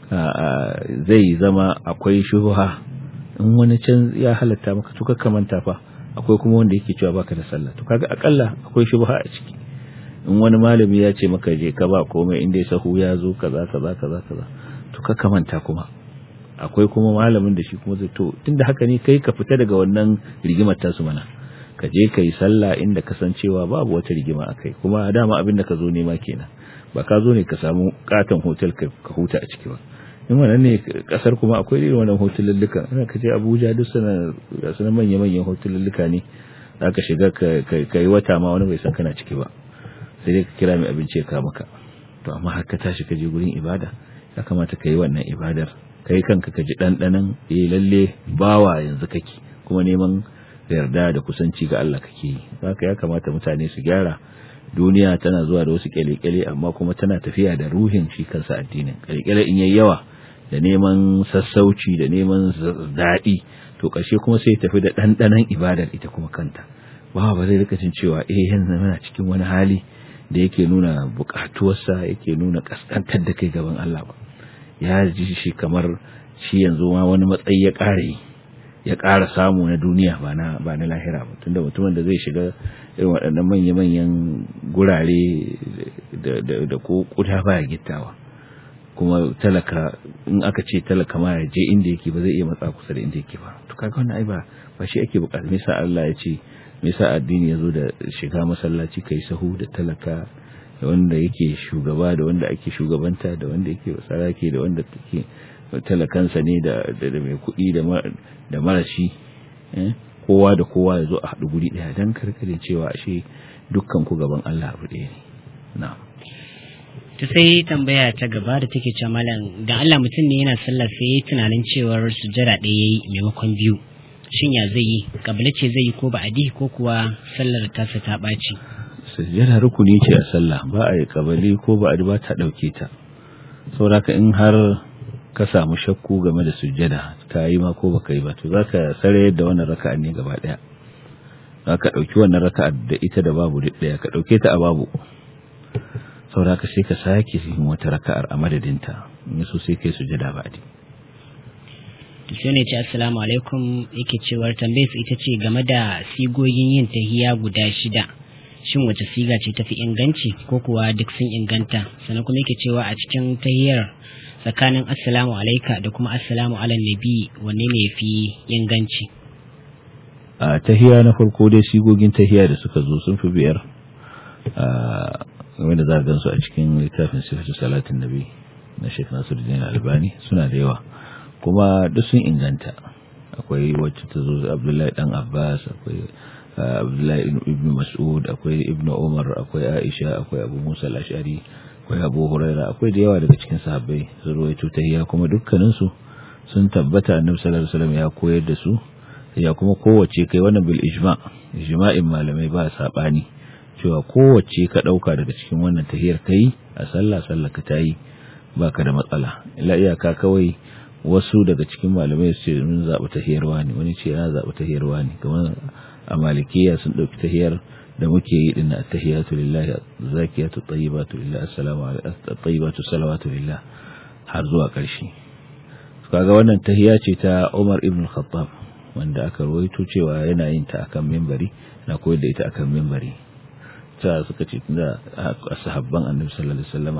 zai zama akwai shubha in wani can ya halatta maka to kakka manta fa akwai kuma wanda yake cewa baka da sallah to kaga akalla akwai shubha a ciki in wani malami ya ce maka je ka ba komai inda sahu ya zo kaza kaza kaza kaza to kakka manta kuma akwai kuma malamin da shi kuma zai to tunda haka ne kai ka fita daga wannan rigimar tasu mana ka je ka yi sallah inda kasancewa babu wata rigima akai kuma dama abin da ka zo nema kenan ba ka zo ne ka samu katon hotel ka huta a ciki ba in wannan ne kasar kuma akwai irin wannan hotelulluka ina ka je Abuja duk sana ga sunan manya manyan hotelulluka ne zaka shiga ka yi wata ma wani bai san kana ciki ba sai dai ka kira mai abinci ka maka to amma har ka tashi ka je gurin ibada ya kamata ka yi wannan ibadar kai kanka ka ji dandanan eh lalle bawa yanzu kake kuma neman yarda da kusanci ga Allah kake yi haka ya kamata mutane su gyara duniya tana zuwa da wasu kyale-kyale amma kuma tana tafiya da ruhin shi kansa addinin kyale-kyale in yayi yawa da neman sassauci da neman daɗi to ƙarshe kuma sai tafi da ɗanɗanon ibadar ita kuma kanta ba ba zai rika jin cewa eh yanzu muna cikin wani hali da yake nuna buƙatuwarsa yake nuna ƙasƙantar da kai gaban Allah ba ya ji shi kamar shi yanzu ma wani matsayi ya ƙara yi ya ƙara samu na duniya ba na ba na lahira ba tunda mutumin da zai shiga irin waɗannan manya-manyan gurare da ko kuda baya gittawa kuma talaka in aka ce talaka ma ya je inda yake ba zai iya matsa kusa da inda yake ba to kaga wannan ai ba ba shi ake bukata me yasa Allah ya ce me yasa addini yazo da shiga masallaci kai sahu da talaka da wanda yake shugaba da wanda ake shugabanta da wanda yake sarake da wanda take talakansa ne da da mai kuɗi da da marashi kowa da kowa ya zo a haɗu guri ɗaya don karkare cewa ashe dukkan ku gaban Allah abu ɗaya ne na'am ta sai tambaya ta gaba da take cewa malam dan Allah mutum ne yana sallah sai yayi tunanin cewar sujjada ɗaya yayi maimakon biyu shin ya zai yi kabila ce zai yi ko ba'adi ko kuwa sallar tasa ta ɓaci sujjada rukuni ce a sallah ba a yi kabali ko ba'adi ba ta ɗauke ta saboda in har ka samu shakku game da sujjada ka yi ma ko baka yi ba to zaka sare yadda wannan raka'a ne gaba daya zaka dauki wannan raka'a da ita da babu duk daya ka dauke ta a babu saboda ka sai ka sake yin wata raka'ar a madadinta in so sai kai sujjada ba di sai ne ce assalamu alaikum yake cewar tambayar ita ce game da sigogin yin tahiya guda shida shin wace siga ce tafi inganci ko kuwa duk sun inganta sannan kuma yake cewa a cikin tahiyar tsakanin assalamu alaika da kuma assalamu ala nabi wanne ne fi inganci a tahiya na farko dai sigogin tahiya da suka zo sun fi biyar a wanda za a gansu a cikin littafin sifatu salatin nabi na shek nasiruddin albani suna da yawa kuma duk sun inganta akwai wacce ta zo abdullahi dan abbas akwai abdullahi ibn mas'ud akwai ibn umar akwai aisha akwai abu musa al-ashari akwai abu huraira akwai da yawa daga cikin sahabbai sun ruwaito tahiyya kuma dukkanin su sun tabbata annabi sallallahu alaihi wasallam ya koyar da su ya kuma kowace kai wannan bil ijma ijma'in malamai ba sabani cewa kowace ka dauka daga cikin wannan tahiyar kai a sallah sallah ka tayi baka da matsala illa iyaka kawai wasu daga cikin malamai su ce mun zaɓi tahiyarwa ne wani ce ya zaɓi tahiyarwa ne kamar a malikiya sun ɗauki tahiyar da muke yi din at-tahiyatu lillahi zakiyatu tayyibatu lillahi assalamu at-tayyibatu salawatu lillah har zuwa ƙarshe kaga wannan tahiya ce ta Umar ibn Khattab wanda aka rawaito cewa yana yin ta akan minbari na koyar da ita akan minbari ta suka ce da sahabban Annabi sallallahu alaihi wasallama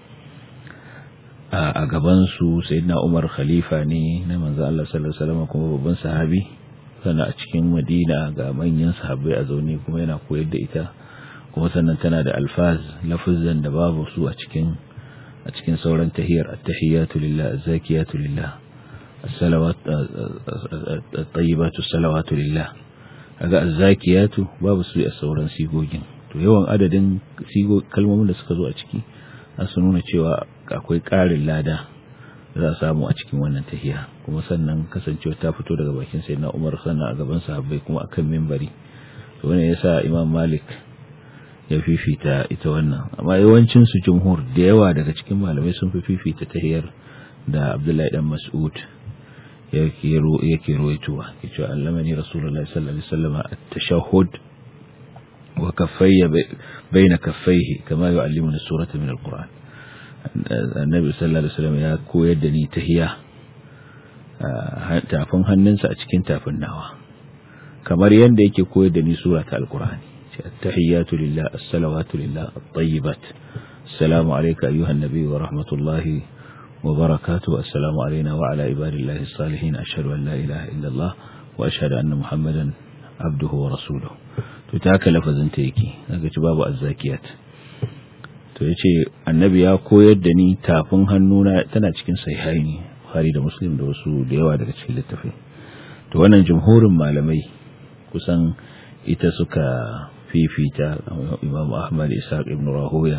a gaban su sayyidina Umar khalifa ne na manzo Allah sallallahu alaihi wasallama kuma babban sahabi sannan a cikin madina ga manyan sahabbai a zaune kuma yana koyar da ita kuma sannan tana da alfaz lafazan da babu su a cikin a cikin sauran tahiyar at-tahiyatu lillah az-zakiyatu lillah as-salawat at-tayyibatu salawatu lillah kaga az-zakiyatu babu su a sauran sigogin to yawan adadin sigo kalmomin da suka zo a ciki su nuna cewa akwai ƙarin lada za a samu a cikin wannan tahiya kuma sannan kasancewa ta fito daga bakin sai na umar sannan a gaban sahabbai kuma akan mimbari to wannan yasa imam malik ya fifita ita wannan amma yawancin su jumhur da yawa daga cikin malamai sun fi fifita tahiyar da abdullahi dan mas'ud yake ro yake roituwa yace allamani rasulullahi sallallahu alaihi wasallam at-tashahhud wa kaffayya bayna kaffayhi kama yu'allimuna surata min al-qur'an annabi sallallahu alaihi wasallam ya koyar da ni tahiya tafin hannunsa a cikin tafin nawa kamar yadda yake koyar da ni sura ta alqur'ani at-tahiyatu lillah as-salawatu lillah at-tayyibat assalamu alayka ayyuhan nabiy wa rahmatullahi wa barakatuh assalamu alayna wa ala ibadillahi as-salihin ashhadu an la ilaha illa allah wa ashhadu anna muhammadan abduhu wa rasuluhu to ta haka lafazin ta yake daga ci babu azzakiyat to ya ce annabi ya koyar da ni tafin hannuna tana cikin sahihaini Bukhari da Muslim da wasu da yawa daga cikin littafai to wannan jumhurin malamai kusan ita suka fifita Imam Ahmad Ishaq ibn Rahoya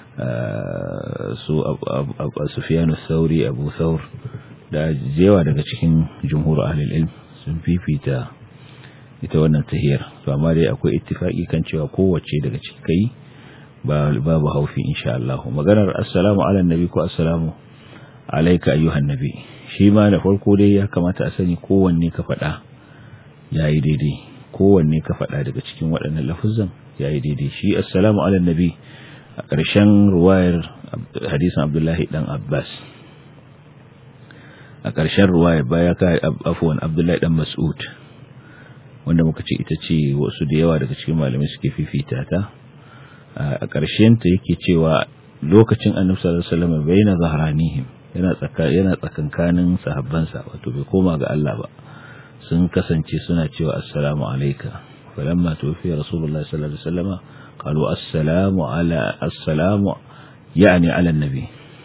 su Sufyan Thauri Abu Thawr da yawa daga cikin jumhur ahlul ilm sun fifita ita wannan tahiyar to amma dai akwai ittifaki kan cewa kowace daga ciki kai babu haufi insha Allah maganar assalamu ala nabi ko assalamu alayka ayyuhan nabi shi ma da farko dai ya kamata a sani kowanne ka faɗa yayi daidai kowanne ka faɗa daga cikin waɗannan lafuzan yayi daidai shi assalamu ala nabi a ƙarshen ruwayar hadisin Abdullahi dan Abbas a ƙarshen ruwayar baya ka afwan Abdullahi dan Mas'ud wanda muka ce ita ce wasu da yawa daga cikin malamai suke fifita ta a ƙarshen ta yake cewa lokacin annabi sallallahu alaihi wasallam baina zahranihim yana tsaka yana tsakankanin sahabbansa wato bai koma ga Allah ba sun kasance suna cewa assalamu alayka falamma tuwfiya rasulullahi sallallahu alaihi wasallam qalu assalamu ala assalamu yani ala annabi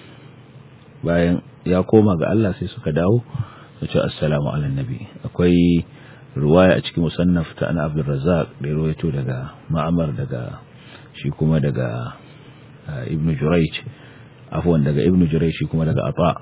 bayan ya koma ga Allah sai suka dawo su ce assalamu ala annabi akwai riwaya a cikin musannaf ta ana abdul razzaq da rawaito daga ma'amar daga shi kuma daga ibn Jurayj afwan daga ibn Jurayj shi kuma daga Ata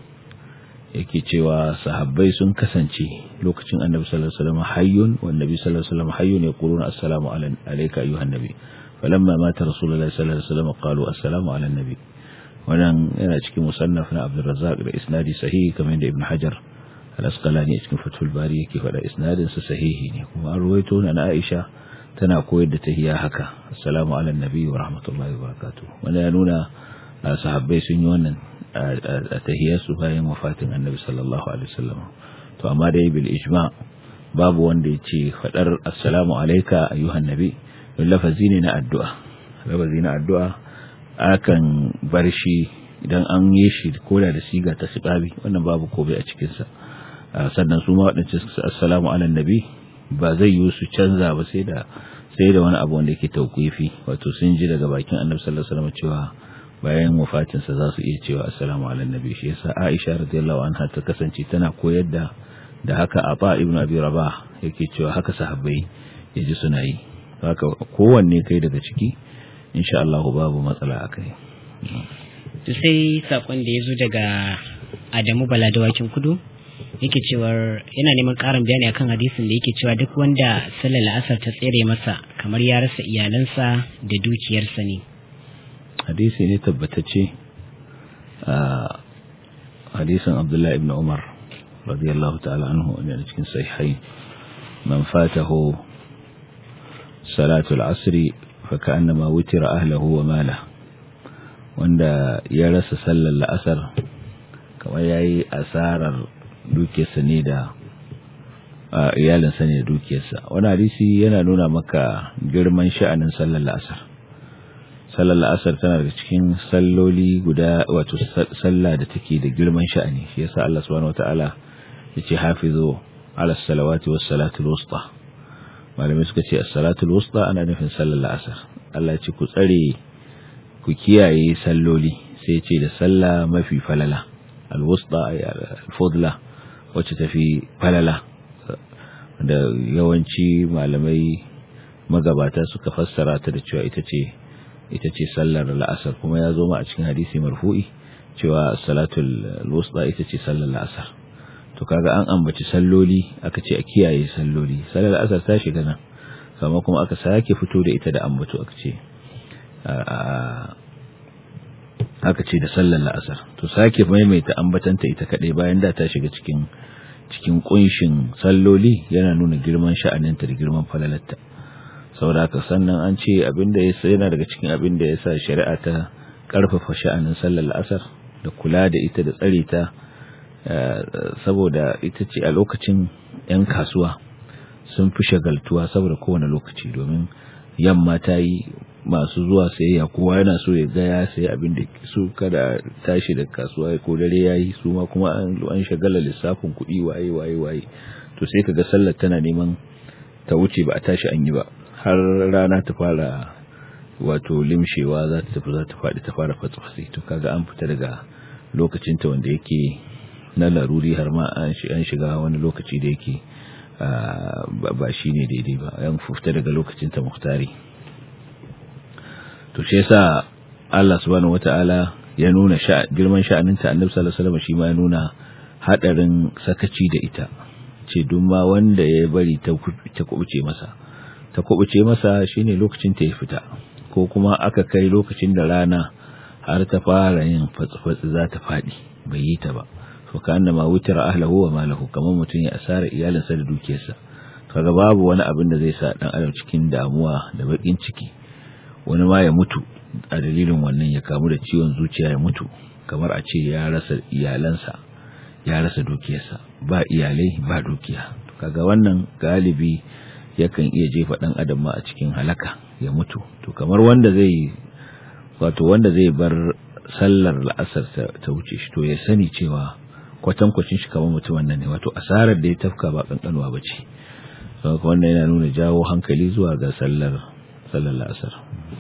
yake cewa sahabbai sun kasance lokacin Annabi sallallahu alaihi wasallam hayyun wa Annabi sallallahu alaihi wasallam hayyun yaquluna assalamu alayka ayyuhan nabi falamma mata rasulullahi sallallahu alaihi wasallam qalu assalamu ala nabi wannan yana cikin musannaf na Abdul Razzaq da isnadi sahihi kamar da Ibn Hajar al-Asqalani a cikin Fathul Bari yake faɗa isnadin sa sahihi ne kuma an ruwaito na Aisha tana koyar da tahiyya haka assalamu ala nabi wa rahmatullahi wa barakatuh wanda ya nuna sahabbai sun yi wannan a tahiyyarsu bayan wafatin annabi sallallahu alaihi wasallam to amma dai bil ijma babu wanda yace fadar assalamu alayka ayyuhan nabi lafazi ne na addu'a lafazi na addu'a akan bar shi idan an yi shi koda da siga ta sibabi wannan babu kobe a cikin sa sannan su ma wadannan assalamu ala nabi ba zai yi su canza ba sai da sai da wani abu wanda yake tauqifi wato sun ji daga bakin Annabi sallallahu alaihi wasallam cewa bayan wafatin sa za su iya cewa assalamu ala nabi shi yasa Aisha radiyallahu anha ta kasance tana koyar da da haka Aba ibn Abi Rabah yake cewa haka sahabbai yaji suna yi haka kowanne kai daga ciki insha Allah babu matsala akai to sai sakon da yazo daga Adamu Bala dawakin kudu yake cewar yana neman ƙarin bayani akan hadisin da yake cewa duk wanda sallar la'asar ta tsere masa kamar ya rasa iyalansa da dukiyarsa ne hadisi ne tabbatacce a hadisin abdullahi ibn umar radiyallahu ta'ala anhu wanda cikin sahihai man fatahu salatul asri fa ka'annama wutira ahlihi wa mala wanda ya rasa sallar la'asar kamar yayi asarar dukiyarsa ne da iyalinsa ne da dukiyarsa wani hadisi yana nuna maka girman sha'anin sallar la'asar sallar la'asar tana daga cikin salloli guda wato sallah da take da girman sha'ani shi yasa Allah subhanahu wataala yace hafizu ala salawati was salatul wusta malamai suka ce as-salatul wusta ana nufin sallar la'asar Allah ya ce ku tsare ku kiyaye salloli sai ya ce da sallah mafi falala al-wusta ay al-fudla wacce tafi falala da yawanci malamai magabata suka fassara ta da cewa ita ce ita ce sallar la'asar kuma ya zo ma a cikin hadisi marfu'i cewa salatul wusta ita ce sallar la'asar to kaga an ambaci salloli aka ce a kiyaye salloli sallar la'asar ta shiga nan kama kuma aka sake fito da ita da ambato aka ce aka ce da sallar la'asar to sake maimaita ambatanta ita kadai bayan da ta shiga cikin cikin kunshin salloli yana nuna girman sha'aninta da girman falalarta saboda haka sannan an ce abinda ya yana daga cikin abinda ya sa shari'a ta karfafa sha'anin sallar la'asar da kula da ita da tsare ta saboda ita ce a lokacin 'yan kasuwa sun fi shagaltuwa saboda kowane lokaci domin yamma ta yi masu zuwa sayayya kowa yana so ya ga ya sayi abin da su kada tashi da kasuwa ko dare yayi su ma kuma an an shagala lissafin kuɗi waye waye waye to sai kaga sallar tana neman ta wuce ba a tashi an yi ba har rana ta fara wato limshewa za ta tafi za ta faɗi ta fara fatsi to kaga an fita daga lokacin ta wanda yake na laruri har ma an shiga wani lokaci da yake ba shi ne daidai ba yan fita daga lokacin ta muhtari to shi yasa Allah subhanahu wataala ya nuna girman sha'aninta annabi sallallahu alaihi wasallam shi ma ya nuna hadarin sakaci da ita ce duk ma wanda ya bari ta ta kubuce masa ta kubuce masa shine lokacin ta ya fita ko kuma aka kai lokacin da rana har ta fara yin fatsi za ta fadi bai yi ta ba to kana ma wutira ahlahu wa malahu kamar mutun ya asara iyalinsa da dukiyarsa kaga babu wani abin da zai sa dan adam cikin damuwa da bakin ciki wani ma ya mutu a dalilin wannan ya kamu da ciwon zuciya ya mutu kamar a ce ya rasa iyalansa ya rasa dukiyarsa ba iyalai ba dukiya kaga wannan galibi yakan iya jefa dan adam ma a cikin halaka ya mutu to kamar wanda zai wato wanda zai bar sallar la'asar ta wuce shi to ya sani cewa kwatankwacin shi kamar mutum wannan ne wato asarar da ya tafka ba kankanuwa ba ce saboda wannan yana nuna jawo hankali zuwa ga sallar sallar la'asar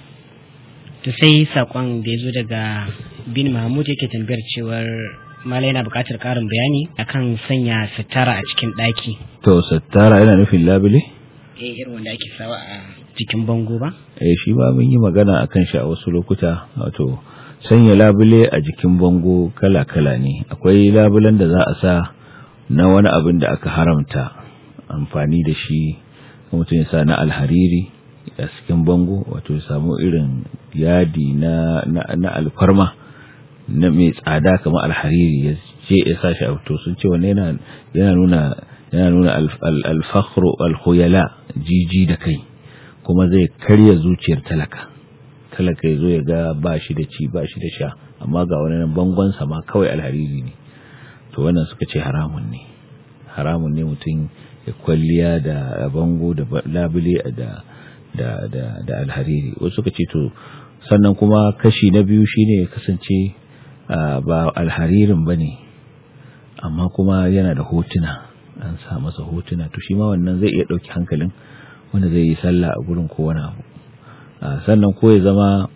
to sai sakon da ya zo daga bin mahmud yake tambayar cewar mala yana buƙatar ƙarin bayani akan sanya sitara a cikin ɗaki to sitara yana nufin labule eh irin wanda ake sawa a cikin bango ba eh shi ba mun yi magana akan shi a wasu lokuta wato sanya labule a jikin bango kala-kala ne akwai labulen da za a sa na wani abin da aka haramta amfani da shi mutum ya sa na alhariri a cikin bango wato ya samu irin yadi na, na, alfarma na mai tsada kamar alhariri ya je ya sa shi a to sun ce wanne yana yana nuna yana nuna alfakhru alkhuyala jiji da kai kuma zai karya zuciyar talaka talaka ya zo ya ga ba shi da ci ba shi da sha amma ga wani nan bangon sama kawai alhariri ne to wannan suka ce haramun ne haramun ne mutum ya kwalliya da bango da labule da da da da alhariri wasu suka ce to sannan kuma kashi na biyu shine ya kasance ba alharirin bane amma kuma yana da hotuna an sa masa hotuna to shi ma wannan zai iya dauki hankalin wanda zai yi sallah a gurin ko wani abu sannan ko ya zama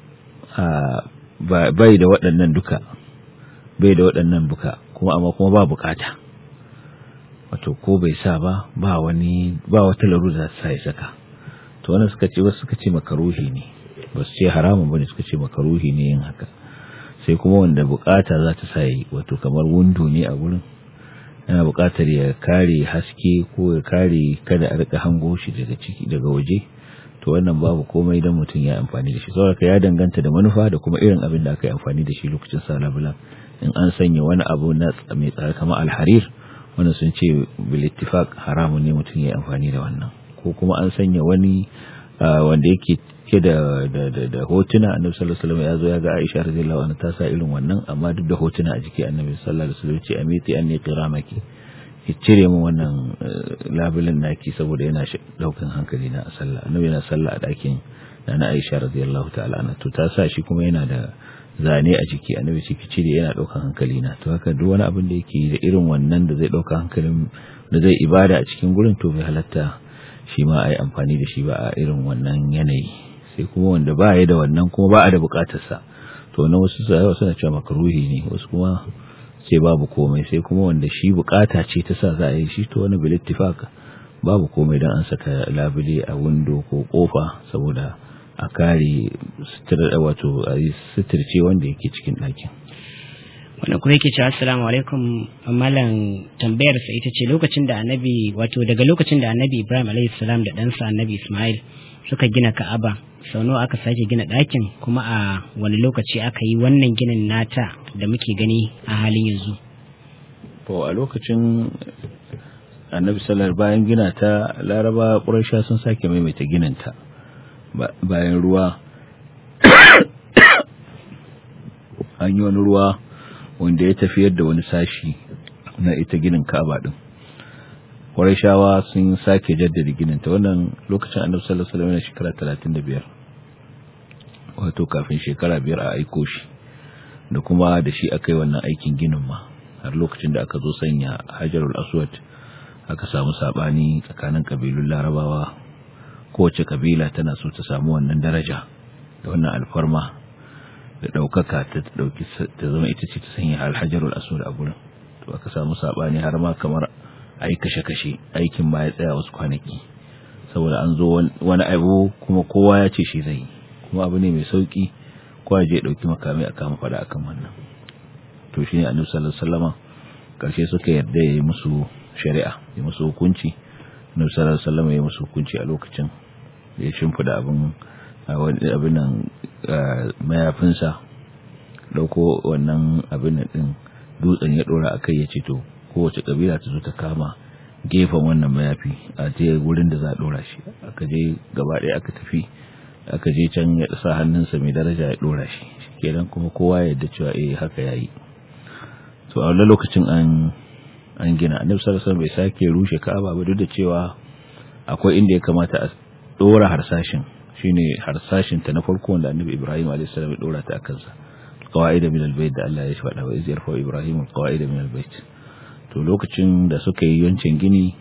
bai da waɗannan duka bai da waɗannan buka kuma amma kuma ba bukata wato ko bai sa ba ba wani ba wata larura sa ya saka to wannan suka ce wasu suka ce makaruhi ne ba su ce haramun bane suka ce makaruhi ne yin haka sai kuma wanda bukata za ta sa yi wato kamar windo ne a gurin yana bukatar ya kare haske ko ya kare kada a rika hango shi daga ciki daga waje to wannan babu komai dan mutum ya amfani da shi saboda ya danganta da manufa da kuma irin abin da aka yi amfani da shi lokacin sa labulan in an sanya wani abu na mai tsare kamar alharir wanda sun ce bil ittifaq haramun ne mutum ya amfani da wannan ko kuma an sanya wani wanda yake ke da da da hotuna annabi sallallahu alaihi wasallam ya zo ya ga Aisha radiyallahu anha ta sa irin wannan amma duk da hotuna a jiki annabi sallallahu alaihi wasallam ce amiti anni qiramaki ki cire min wannan labulin naki saboda yana daukan hankali na sallah annabi yana sallah a dakin na Aisha radiyallahu ta'ala anha to ta sa shi kuma yana da zane a jiki annabi ce ki cire yana daukan hankali na to haka duk wani abin da yake da irin wannan da zai dauka hankalin da zai ibada a cikin gurin to bai halatta shi ma ai amfani da shi ba a irin wannan yanayi sai kuma wanda ba ya da wannan kuma ba a da bukatarsa to na wasu sayawa suna cewa makaruhi ne wasu kuma ce babu komai sai kuma wanda shi bukata ce ta sa za a yi shi to wani bil ittifaq babu komai dan an saka labule a window ko kofa saboda a kare sutura wato a yi suturce wanda yake cikin ɗakin wanda kuma yake cewa assalamu alaikum malam tambayar sa ita ce lokacin da annabi wato daga lokacin da annabi ibrahim alaihi salam da ɗansa annabi ismail suka gina ka'aba sau nawa aka sake gina ɗakin kuma a wani lokaci aka yi wannan ginin nata da muke gani a halin yanzu to a lokacin annabi sallar bayan gina ta laraba ƙuraisha sun sake maimaita gininta bayan ruwa an yi wani ruwa wanda ya tafiyar da wani sashi na ita ginin ka'aba din Qurayshawa sun sake jaddada ginin ta wannan lokacin Annabi sallallahu alaihi wasallam shekara 35 wato kafin shekara biyar a aiko shi da kuma da shi akai wannan aikin ginin ma har lokacin da aka zo sanya Hajarul Aswad aka samu sabani tsakanin kabilun Larabawa kowace kabila tana so ta samu wannan daraja da wannan alfarma da daukaka ta dauki ta zama ita ce ta sanya Al-Hajarul Aswad a gurin to aka samu sabani har ma kamar a yi kashe-kashe aikin ba ya tsaya wasu kwanaki saboda an zo wani abu kuma kowa ya ce shi zai yi kuma abu ne mai sauki kowa je ɗauki makamai a kama fada akan wannan to shi ne annabi sallallahu alaihi wasallam karshe suka yarda ya yi musu shari'a ya musu hukunci annabi sallallahu alaihi wasallam ya yi musu hukunci a lokacin da ya shimfida abin abin nan mayafinsa dauko wannan abin din dutsen ya dora akai ya ce to kowace kabila ta zo ta kama gefen wannan mayafi a je wurin da za a dora shi aka je gaba ɗaya aka tafi aka je can ya sa hannunsa mai daraja ya dora shi kenan kuma kowa ya yadda cewa eh haka yayi to a wannan lokacin an an gina annabi sallallahu alaihi bai sake rushe ka'aba ba duk da cewa akwai inda ya kamata a dora harsashin shine harsashin ta na farko wanda annabi ibrahim alaihi salam ya dora ta akan sa qawaida min albayt da Allah ya faɗa wa iz yarfa ibrahim qawaida min albayt to lokacin da suka yi yancin gini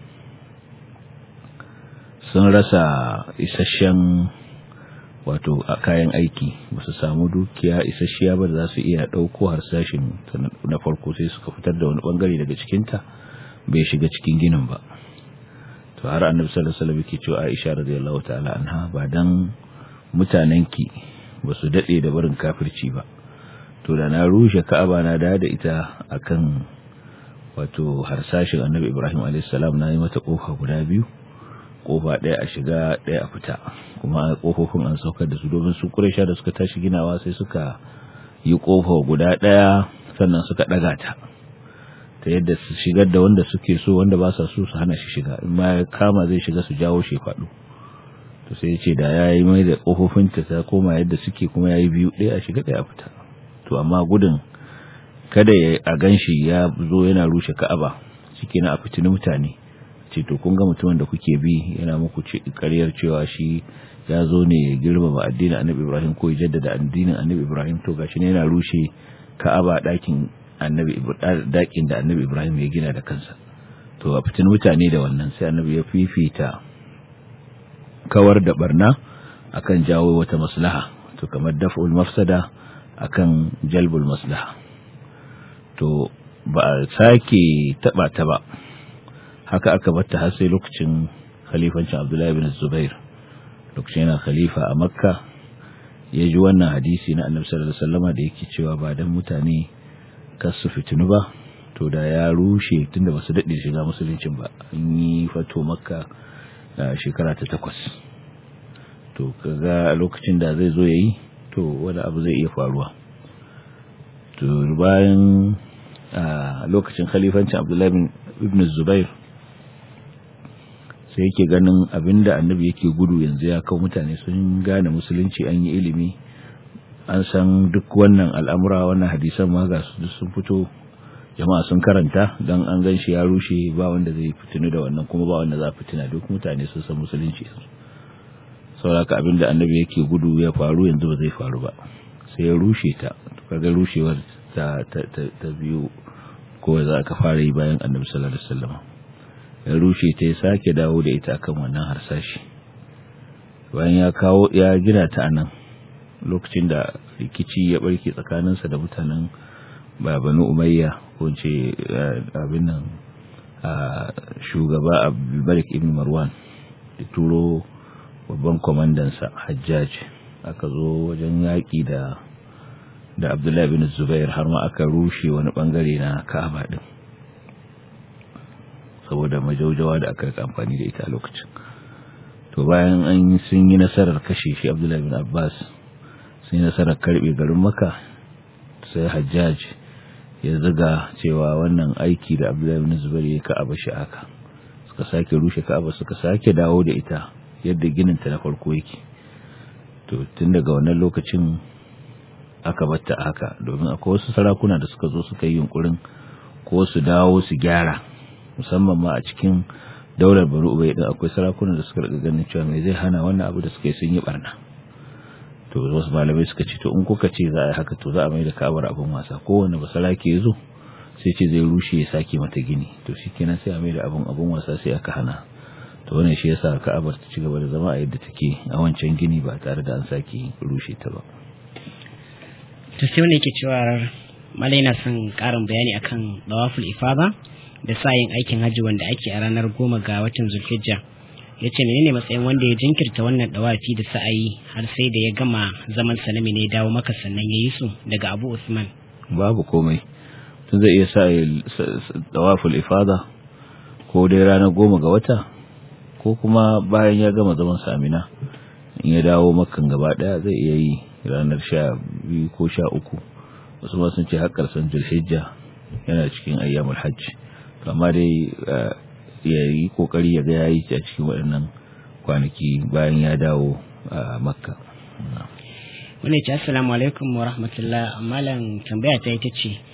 sun rasa isasshen wato a kayan aiki ba su samu dukiya isasshiya ba da za su iya ɗauko harsashin na farko sai suka fitar da wani bangare daga cikinta bai shiga cikin ginin ba to har annabi sallallahu alaihi wasallam yake cewa Aisha radiyallahu ta'ala anha ba dan mutanenki ba su dade da barin kafirci ba to da na rushe Ka'aba na da da ita akan wato harsashin annabi Ibrahim alaihi salam na yi mata kofa guda biyu kofa ɗaya a shiga ɗaya a fita kuma kofofin an saukar da su domin su Quraysha da suka tashi ginawa sai suka yi kofa guda ɗaya sannan suka ɗaga ta ta yadda su shigar da wanda suke so wanda ba sa so su hana shi shiga in ma ya kama zai shiga su jawo shi faɗo to sai ya ce da ya yi mai da ƙofofin ta ta koma yadda suke kuma ya yi biyu ɗaya a shiga ɗaya a fita to amma gudun kada ya a gan shi ya zo yana rushe ka'aba ciki na a fitini mutane ce to kun ga mutumin da kuke bi yana muku ƙaryar cewa shi ya zo ne ya girmama addinin annabi ibrahim ko ya jaddada addinin annabi ibrahim to gashi ne yana rushe ka'aba ɗakin annabi dakin da annabi ibrahim ya gina da kansa to a fitin mutane da wannan sai annabi ya fifita kawar da barna akan jawo wata maslaha to kamar daf'ul mafsada akan jalbul maslaha to ba a sake taba ta ba haka aka batta har sai lokacin khalifancin abdullahi bin zubair lokacin yana khalifa a makka ya ji wannan hadisi na annabi sallallahu alaihi wasallama da yake cewa ba dan mutane kasu fitinu ba to da ya rushe tunda basu daɗe shiga musuluncin ba an yi fato makka shekara ta takwas to kaga lokacin da zai zo yayi to wani abu zai iya faruwa to bayan lokacin khalifancin abdullahi ibn zubair sai yake ganin abinda annabi yake gudu yanzu ya kawo mutane sun gane musulunci an yi ilimi an san duk wannan al'amura wannan hadisan ma ga su sun fito jama'a sun karanta don an gan shi ya rushe ba wanda zai fitinu da wannan kuma ba wanda za a fitina duk mutane sun san musulunci sauraka abinda annabi yake gudu ya faru yanzu ba zai faru ba sai ya rushe ta kaga rushewar ta ta biyu ko za ka fara yi bayan annabi sallallahu alaihi wasallam ya rushe ta ya sake dawo da ita akan wannan harsashi bayan ya kawo ya gina ta anan lokacin da rikici ya barke tsakaninsa da mutanen babanu umayya ko ce abin nan shugaba abdulbarik ibn marwan da turo babban kwamandansa hajjaj aka zo wajen yaƙi da da abdullahi bin zubair har ma aka rushe wani bangare na ka'aba din saboda majaujawa da aka amfani da ita a lokacin to bayan an sun yi nasarar kashe shi abdullahi bin abbas sun yi nasarar karbe garin maka sai hajjaj ya ziga cewa wannan aiki da abdullahi bin zubair ya ka'aba shi aka suka sake rushe ka'aba suka sake dawo da ita yadda ginin ta na farko yake to tun daga wannan lokacin aka batta haka domin akwai wasu sarakuna da suka zo suka yi yunkurin ko su dawo su gyara musamman ma a cikin daular bari ubai din akwai sarakuna da suka riga ganin cewa mai zai hana wannan abu da suka yi sun yi barna to wasu malamai suka ce to in kuka ce za a yi haka to za a mai da ka'abar abin wasa kowane basarake ya zo sai ce zai rushe ya sake mata gini to shikenan sai a mai da abin abin wasa sai aka hana to wannan shi yasa ka'abar ta ci gaba da zama a yadda take a wancan gini ba tare da an sake rushe ta ba to sai wani yake cewa malai na son karin bayani akan dawaful ifada da sayin aikin hajji wanda ake a ranar goma ga watan zulhijja ya ce menene matsayin wanda ya jinkirta wannan dawafi da sa'ayi har sai da ya gama zaman sanami ne dawo maka sannan ya yi su daga abu usman babu komai tun zai iya sa dawaful ifada ko dai ranar goma ga wata ko kuma bayan ya gama zaman samina in ya dawo makan gaba daya zai iya yi ranar sha biyu ko sha uku wasu ma sun ce har karshen zulhijja yana cikin ayyamul hajji amma dai ya yi kokari ya ga yayi a cikin waɗannan kwanaki bayan ya dawo a makka wani ce assalamu alaikum wa rahmatullah malam tambaya ta ita ce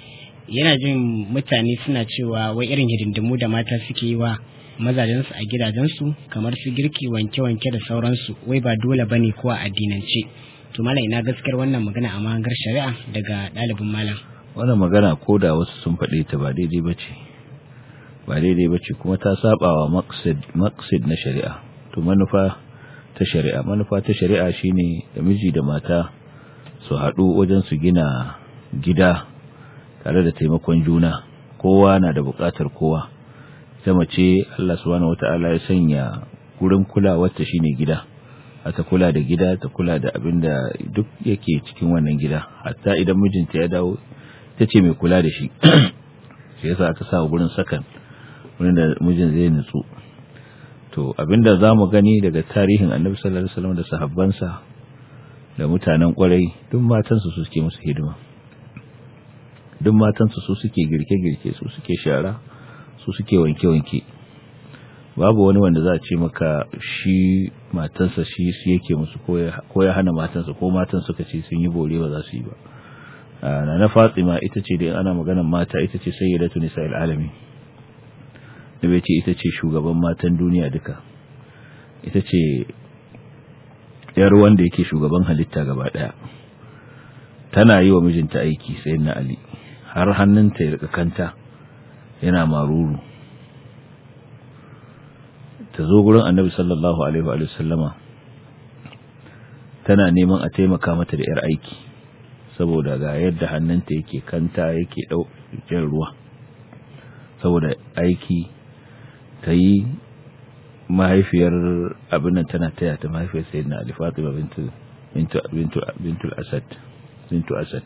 yana jin mutane suna cewa wai irin hidindimu da mata suke yi wa mazajensu a gidajensu kamar su girki wanke-wanke da sauransu wai ba dole bane ko a addinance to malam ina gaskiyar wannan magana a mahangar shari'a daga ɗalibin malam wannan magana ko da wasu sun faɗe ta ba daidai ba ce ba daidai ba ce kuma ta saba wa maqsid na shari'a to manufa ta shari'a manufa ta shari'a shine da miji da mata su haɗu wajen su gina gida tare da taimakon juna kowa na da buƙatar kowa ta mace Allah subhanahu wata'ala ya sanya gurin kulawarta shine gida ta kula da gida ta kula da abin da duk yake cikin wannan gida hatta idan mijinta ya dawo ta ce mai kula da shi shi yasa aka sa gurin sakan wurin da mijin zai nutsu to abinda za mu gani daga tarihin annabi sallallahu alaihi wasallam da sahabbansa da mutanen kwarai duk matansu su suke musu hidima duk matansu su suke girke-girke su suke shara su suke wanke-wanke babu wani wanda za a ce maka shi matansa shi su yake musu ko ya hana matansa ko matan suka ce sun yi bore ba za su yi ba na na fatima ita ce da ana maganan mata ita ce sayyidatu nisa'il alamin da bai ce ita ce shugaban matan duniya duka ita ce yar wanda yake shugaban halitta gaba daya tana yi wa mijinta aiki sai na ali har hannunta ya rika kanta yana maruru ta zo gurin annabi sallallahu alaihi wa sallama tana neman a taimaka mata da yar aiki saboda ga yadda hannunta yake kanta yake ɗaukin ruwa saboda aiki ta yi mahaifiyar abin nan tana taya ta mahaifiyar sai na Ali Fatima bintu bintu bintu Asad bintu Asad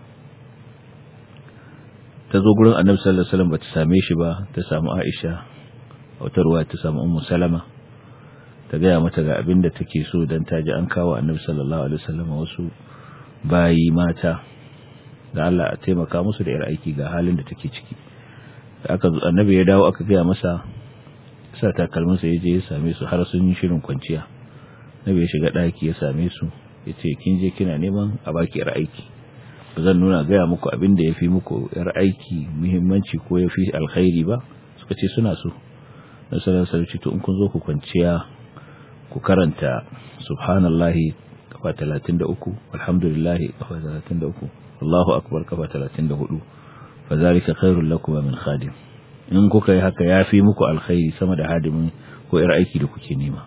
ta zo gurin Annabi sallallahu alaihi wasallam bata same shi ba ta samu Aisha wata ruwa ta samu Ummu Salama ta gaya mata ga abin da take so dan ta ji an kawo Annabi sallallahu alaihi wasallam wasu bayi mata da Allah a taimaka musu da yar aiki ga halin da take ciki da aka zo Annabi ya dawo aka gaya masa sa takalminsa ya je ya same su har sun yi shirin kwanciya na bai shiga ɗaki ya same su ya ce kin je kina neman a baki yar aiki ba zan nuna gaya muku abin da ya fi muku yar aiki muhimmanci ko ya fi alkhairi ba suka ce suna so na sanar sarki to in kun zo ku kwanciya ku karanta subhanallahi kafa talatin da uku alhamdulillahi kafa talatin da uku Allahu akbar kafa talatin da hudu fa zalika khairul lakum min khadim in kuka yi haka ya fi muku alkhairi sama da hadimin ko ir aiki da kuke nema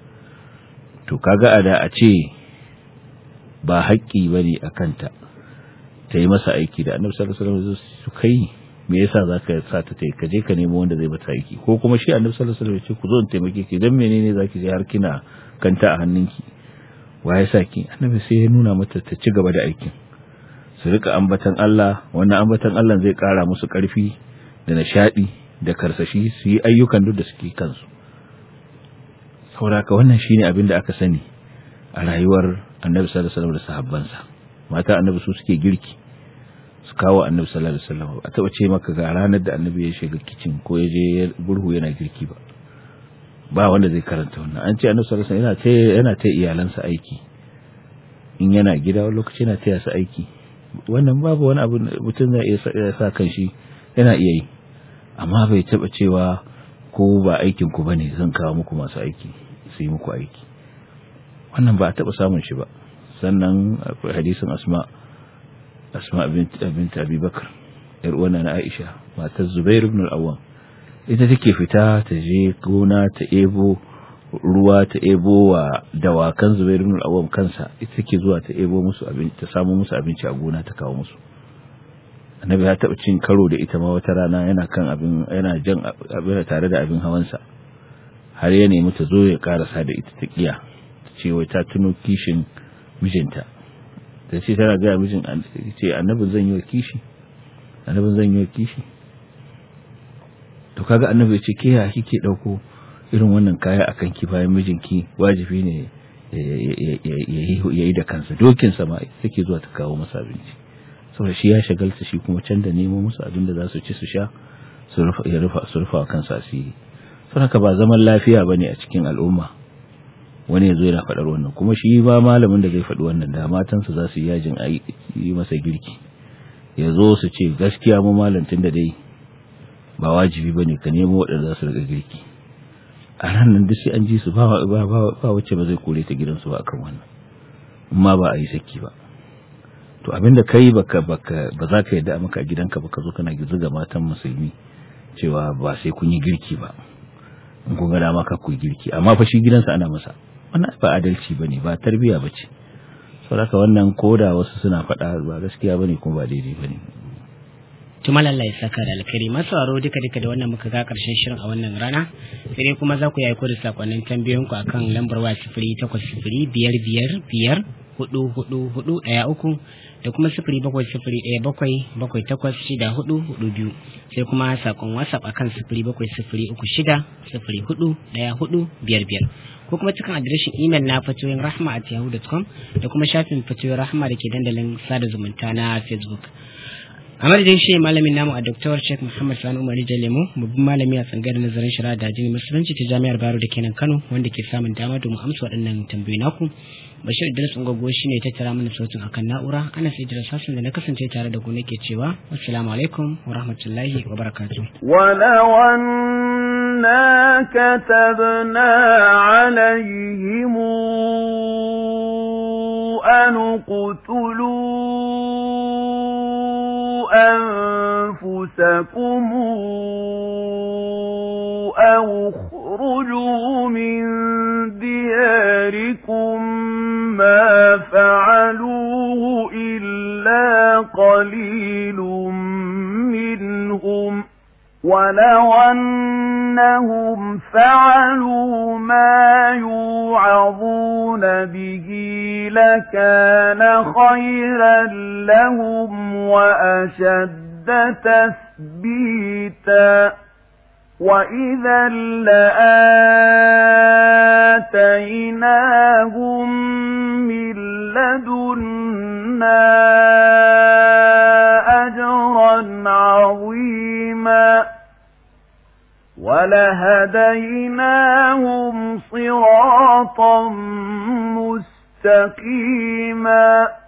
to kaga a da a ce ba haƙƙi ba ne a kanta ta yi masa aiki da annabi sallallahu alaihi wasallam su kai me yasa zaka sa ta tai ka je ka nemo wanda zai mata aiki ko kuma shi annabi sallallahu alaihi wasallam ya ce ku zo in taimake ki dan menene zaki je har kina kanta a hannunki wa ya sa ki annabi sai ya nuna mata ta ci gaba da aikin su rika ambatan Allah wannan ambatan Allah zai kara musu karfi da nishadi da karsashi su yi ayyukan duk da suke kansu sauraka wannan shine abin da aka sani a rayuwar annabi sallallahu alaihi wasallam da sahabbansa mata annabi su suke girki su kawo annabi sallallahu alaihi wasallam a taba ce maka ga ranar da annabi ya shiga kicin ko ya je burhu yana girki ba ba wanda zai karanta wannan an ce annabi sallallahu alaihi wasallam yana ta yana ta iyalansa aiki in yana gida wani lokaci yana taya su aiki wannan babu wani abu mutum zai iya sa kan shi yana iya yi amma bai taba cewa ko ba aikin ku bane zan kawo muku masu aiki su yi muku aiki wannan ba a taba samun shi ba sannan akwai hadisin asma asma bint bint abi bakr yar uwana na aisha matar zubair ibn al-awwam ita take fita ta je gona ta ebo ruwa ta ebo wa dawakan zubair ibn al-awwam kansa ita take zuwa ta ebo musu abinci ta samu musu abinci a gona ta kawo musu annabi ya taɓa cin karo da ita ma wata rana yana kan abin yana jan abin tare da abin hawansa har ya nemi ta zo ya karasa da ita ta kiya ta ce wai ta tuno kishin mijinta ta ce tana gaya mijin ce annabin zan yi wa kishi annabin zan yi wa kishi to kaga annabi ya ce ke ya kike dauko irin wannan kaya akan ki bayan mijinki wajibi ne ya yi da kansa dokinsa ma take zuwa ta kawo masa abinci saboda shi ya shagalta shi kuma can da nemo musu abin da za su ci su sha su rufa kansa asiri sun haka ba zaman lafiya ba ne a cikin al'umma wani ya zo yana faɗar wannan kuma shi ba malamin da zai faɗi wannan da matansa za su yi yajin yi masa girki ya zo su ce gaskiya mu malantin da dai ba wajibi bane ka nemo waɗanda za su riga girki a ranar duk sai an ji su ba wacce ba zai kore ta gidansu ba akan wannan amma ba a yi saki ba to abinda kai baka baka ba za ka yadda maka a gidanka ba ka zo kana zuga matan musulmi cewa ba sai kun yi girki ba in kun ga dama ka ku girki amma fa shi gidansa ana masa wannan ba adalci bane ba tarbiya bace saboda wannan koda wasu suna faɗa ba gaskiya bane kuma ba daidai bane tuma lallai saka da alkhairi masu aro duka duka da wannan muka ga karshen shirin a wannan rana sai dai kuma za ku yi da sakonnin tambayoyin ku akan lambar waya sifiri takwas sifiri biyar biyar biyar hudu hudu hudu ɗaya uku da kuma sifiri bakwai sifiri ɗaya bakwai bakwai takwas shida hudu hudu biyu sai kuma sakon whatsapp akan sifiri bakwai sifiri uku shida sifiri hudu ɗaya hudu biyar biyar ko kuma cikin adireshin imel na fatoyin rahma at yahoo.com da kuma shafin fatoyin rahma da ke dandalin sada zumunta na facebook a madadin shi malamin namu a Dr. Sheikh Muhammad Sani Umar Lemo babban malami a tsangar nazarin shari'a da addinin musulunci ta jami'ar Bayero da kenan Kano wanda ke samun dama domin amsa waɗannan tambayoyi naku Bashir Idris Ungogo shi ne ta tara mana sautin akan na'ura ana sai Idris Hassan da na kasance tare da ku nake cewa assalamu alaikum wa rahmatullahi wa barakatuh ولو أنا كتبنا عليهم أن اقتلوا أنفسكم أو اخرجوا من دياركم ما فعلوه إلا قليل منهم ولو أنهم فعلوا ما يوعظون به لكان خيرا لهم وأشد تثبيتا وإذا لآتيناهم من لدنا أجرا عظيما ولهديناهم صراطا مستقيما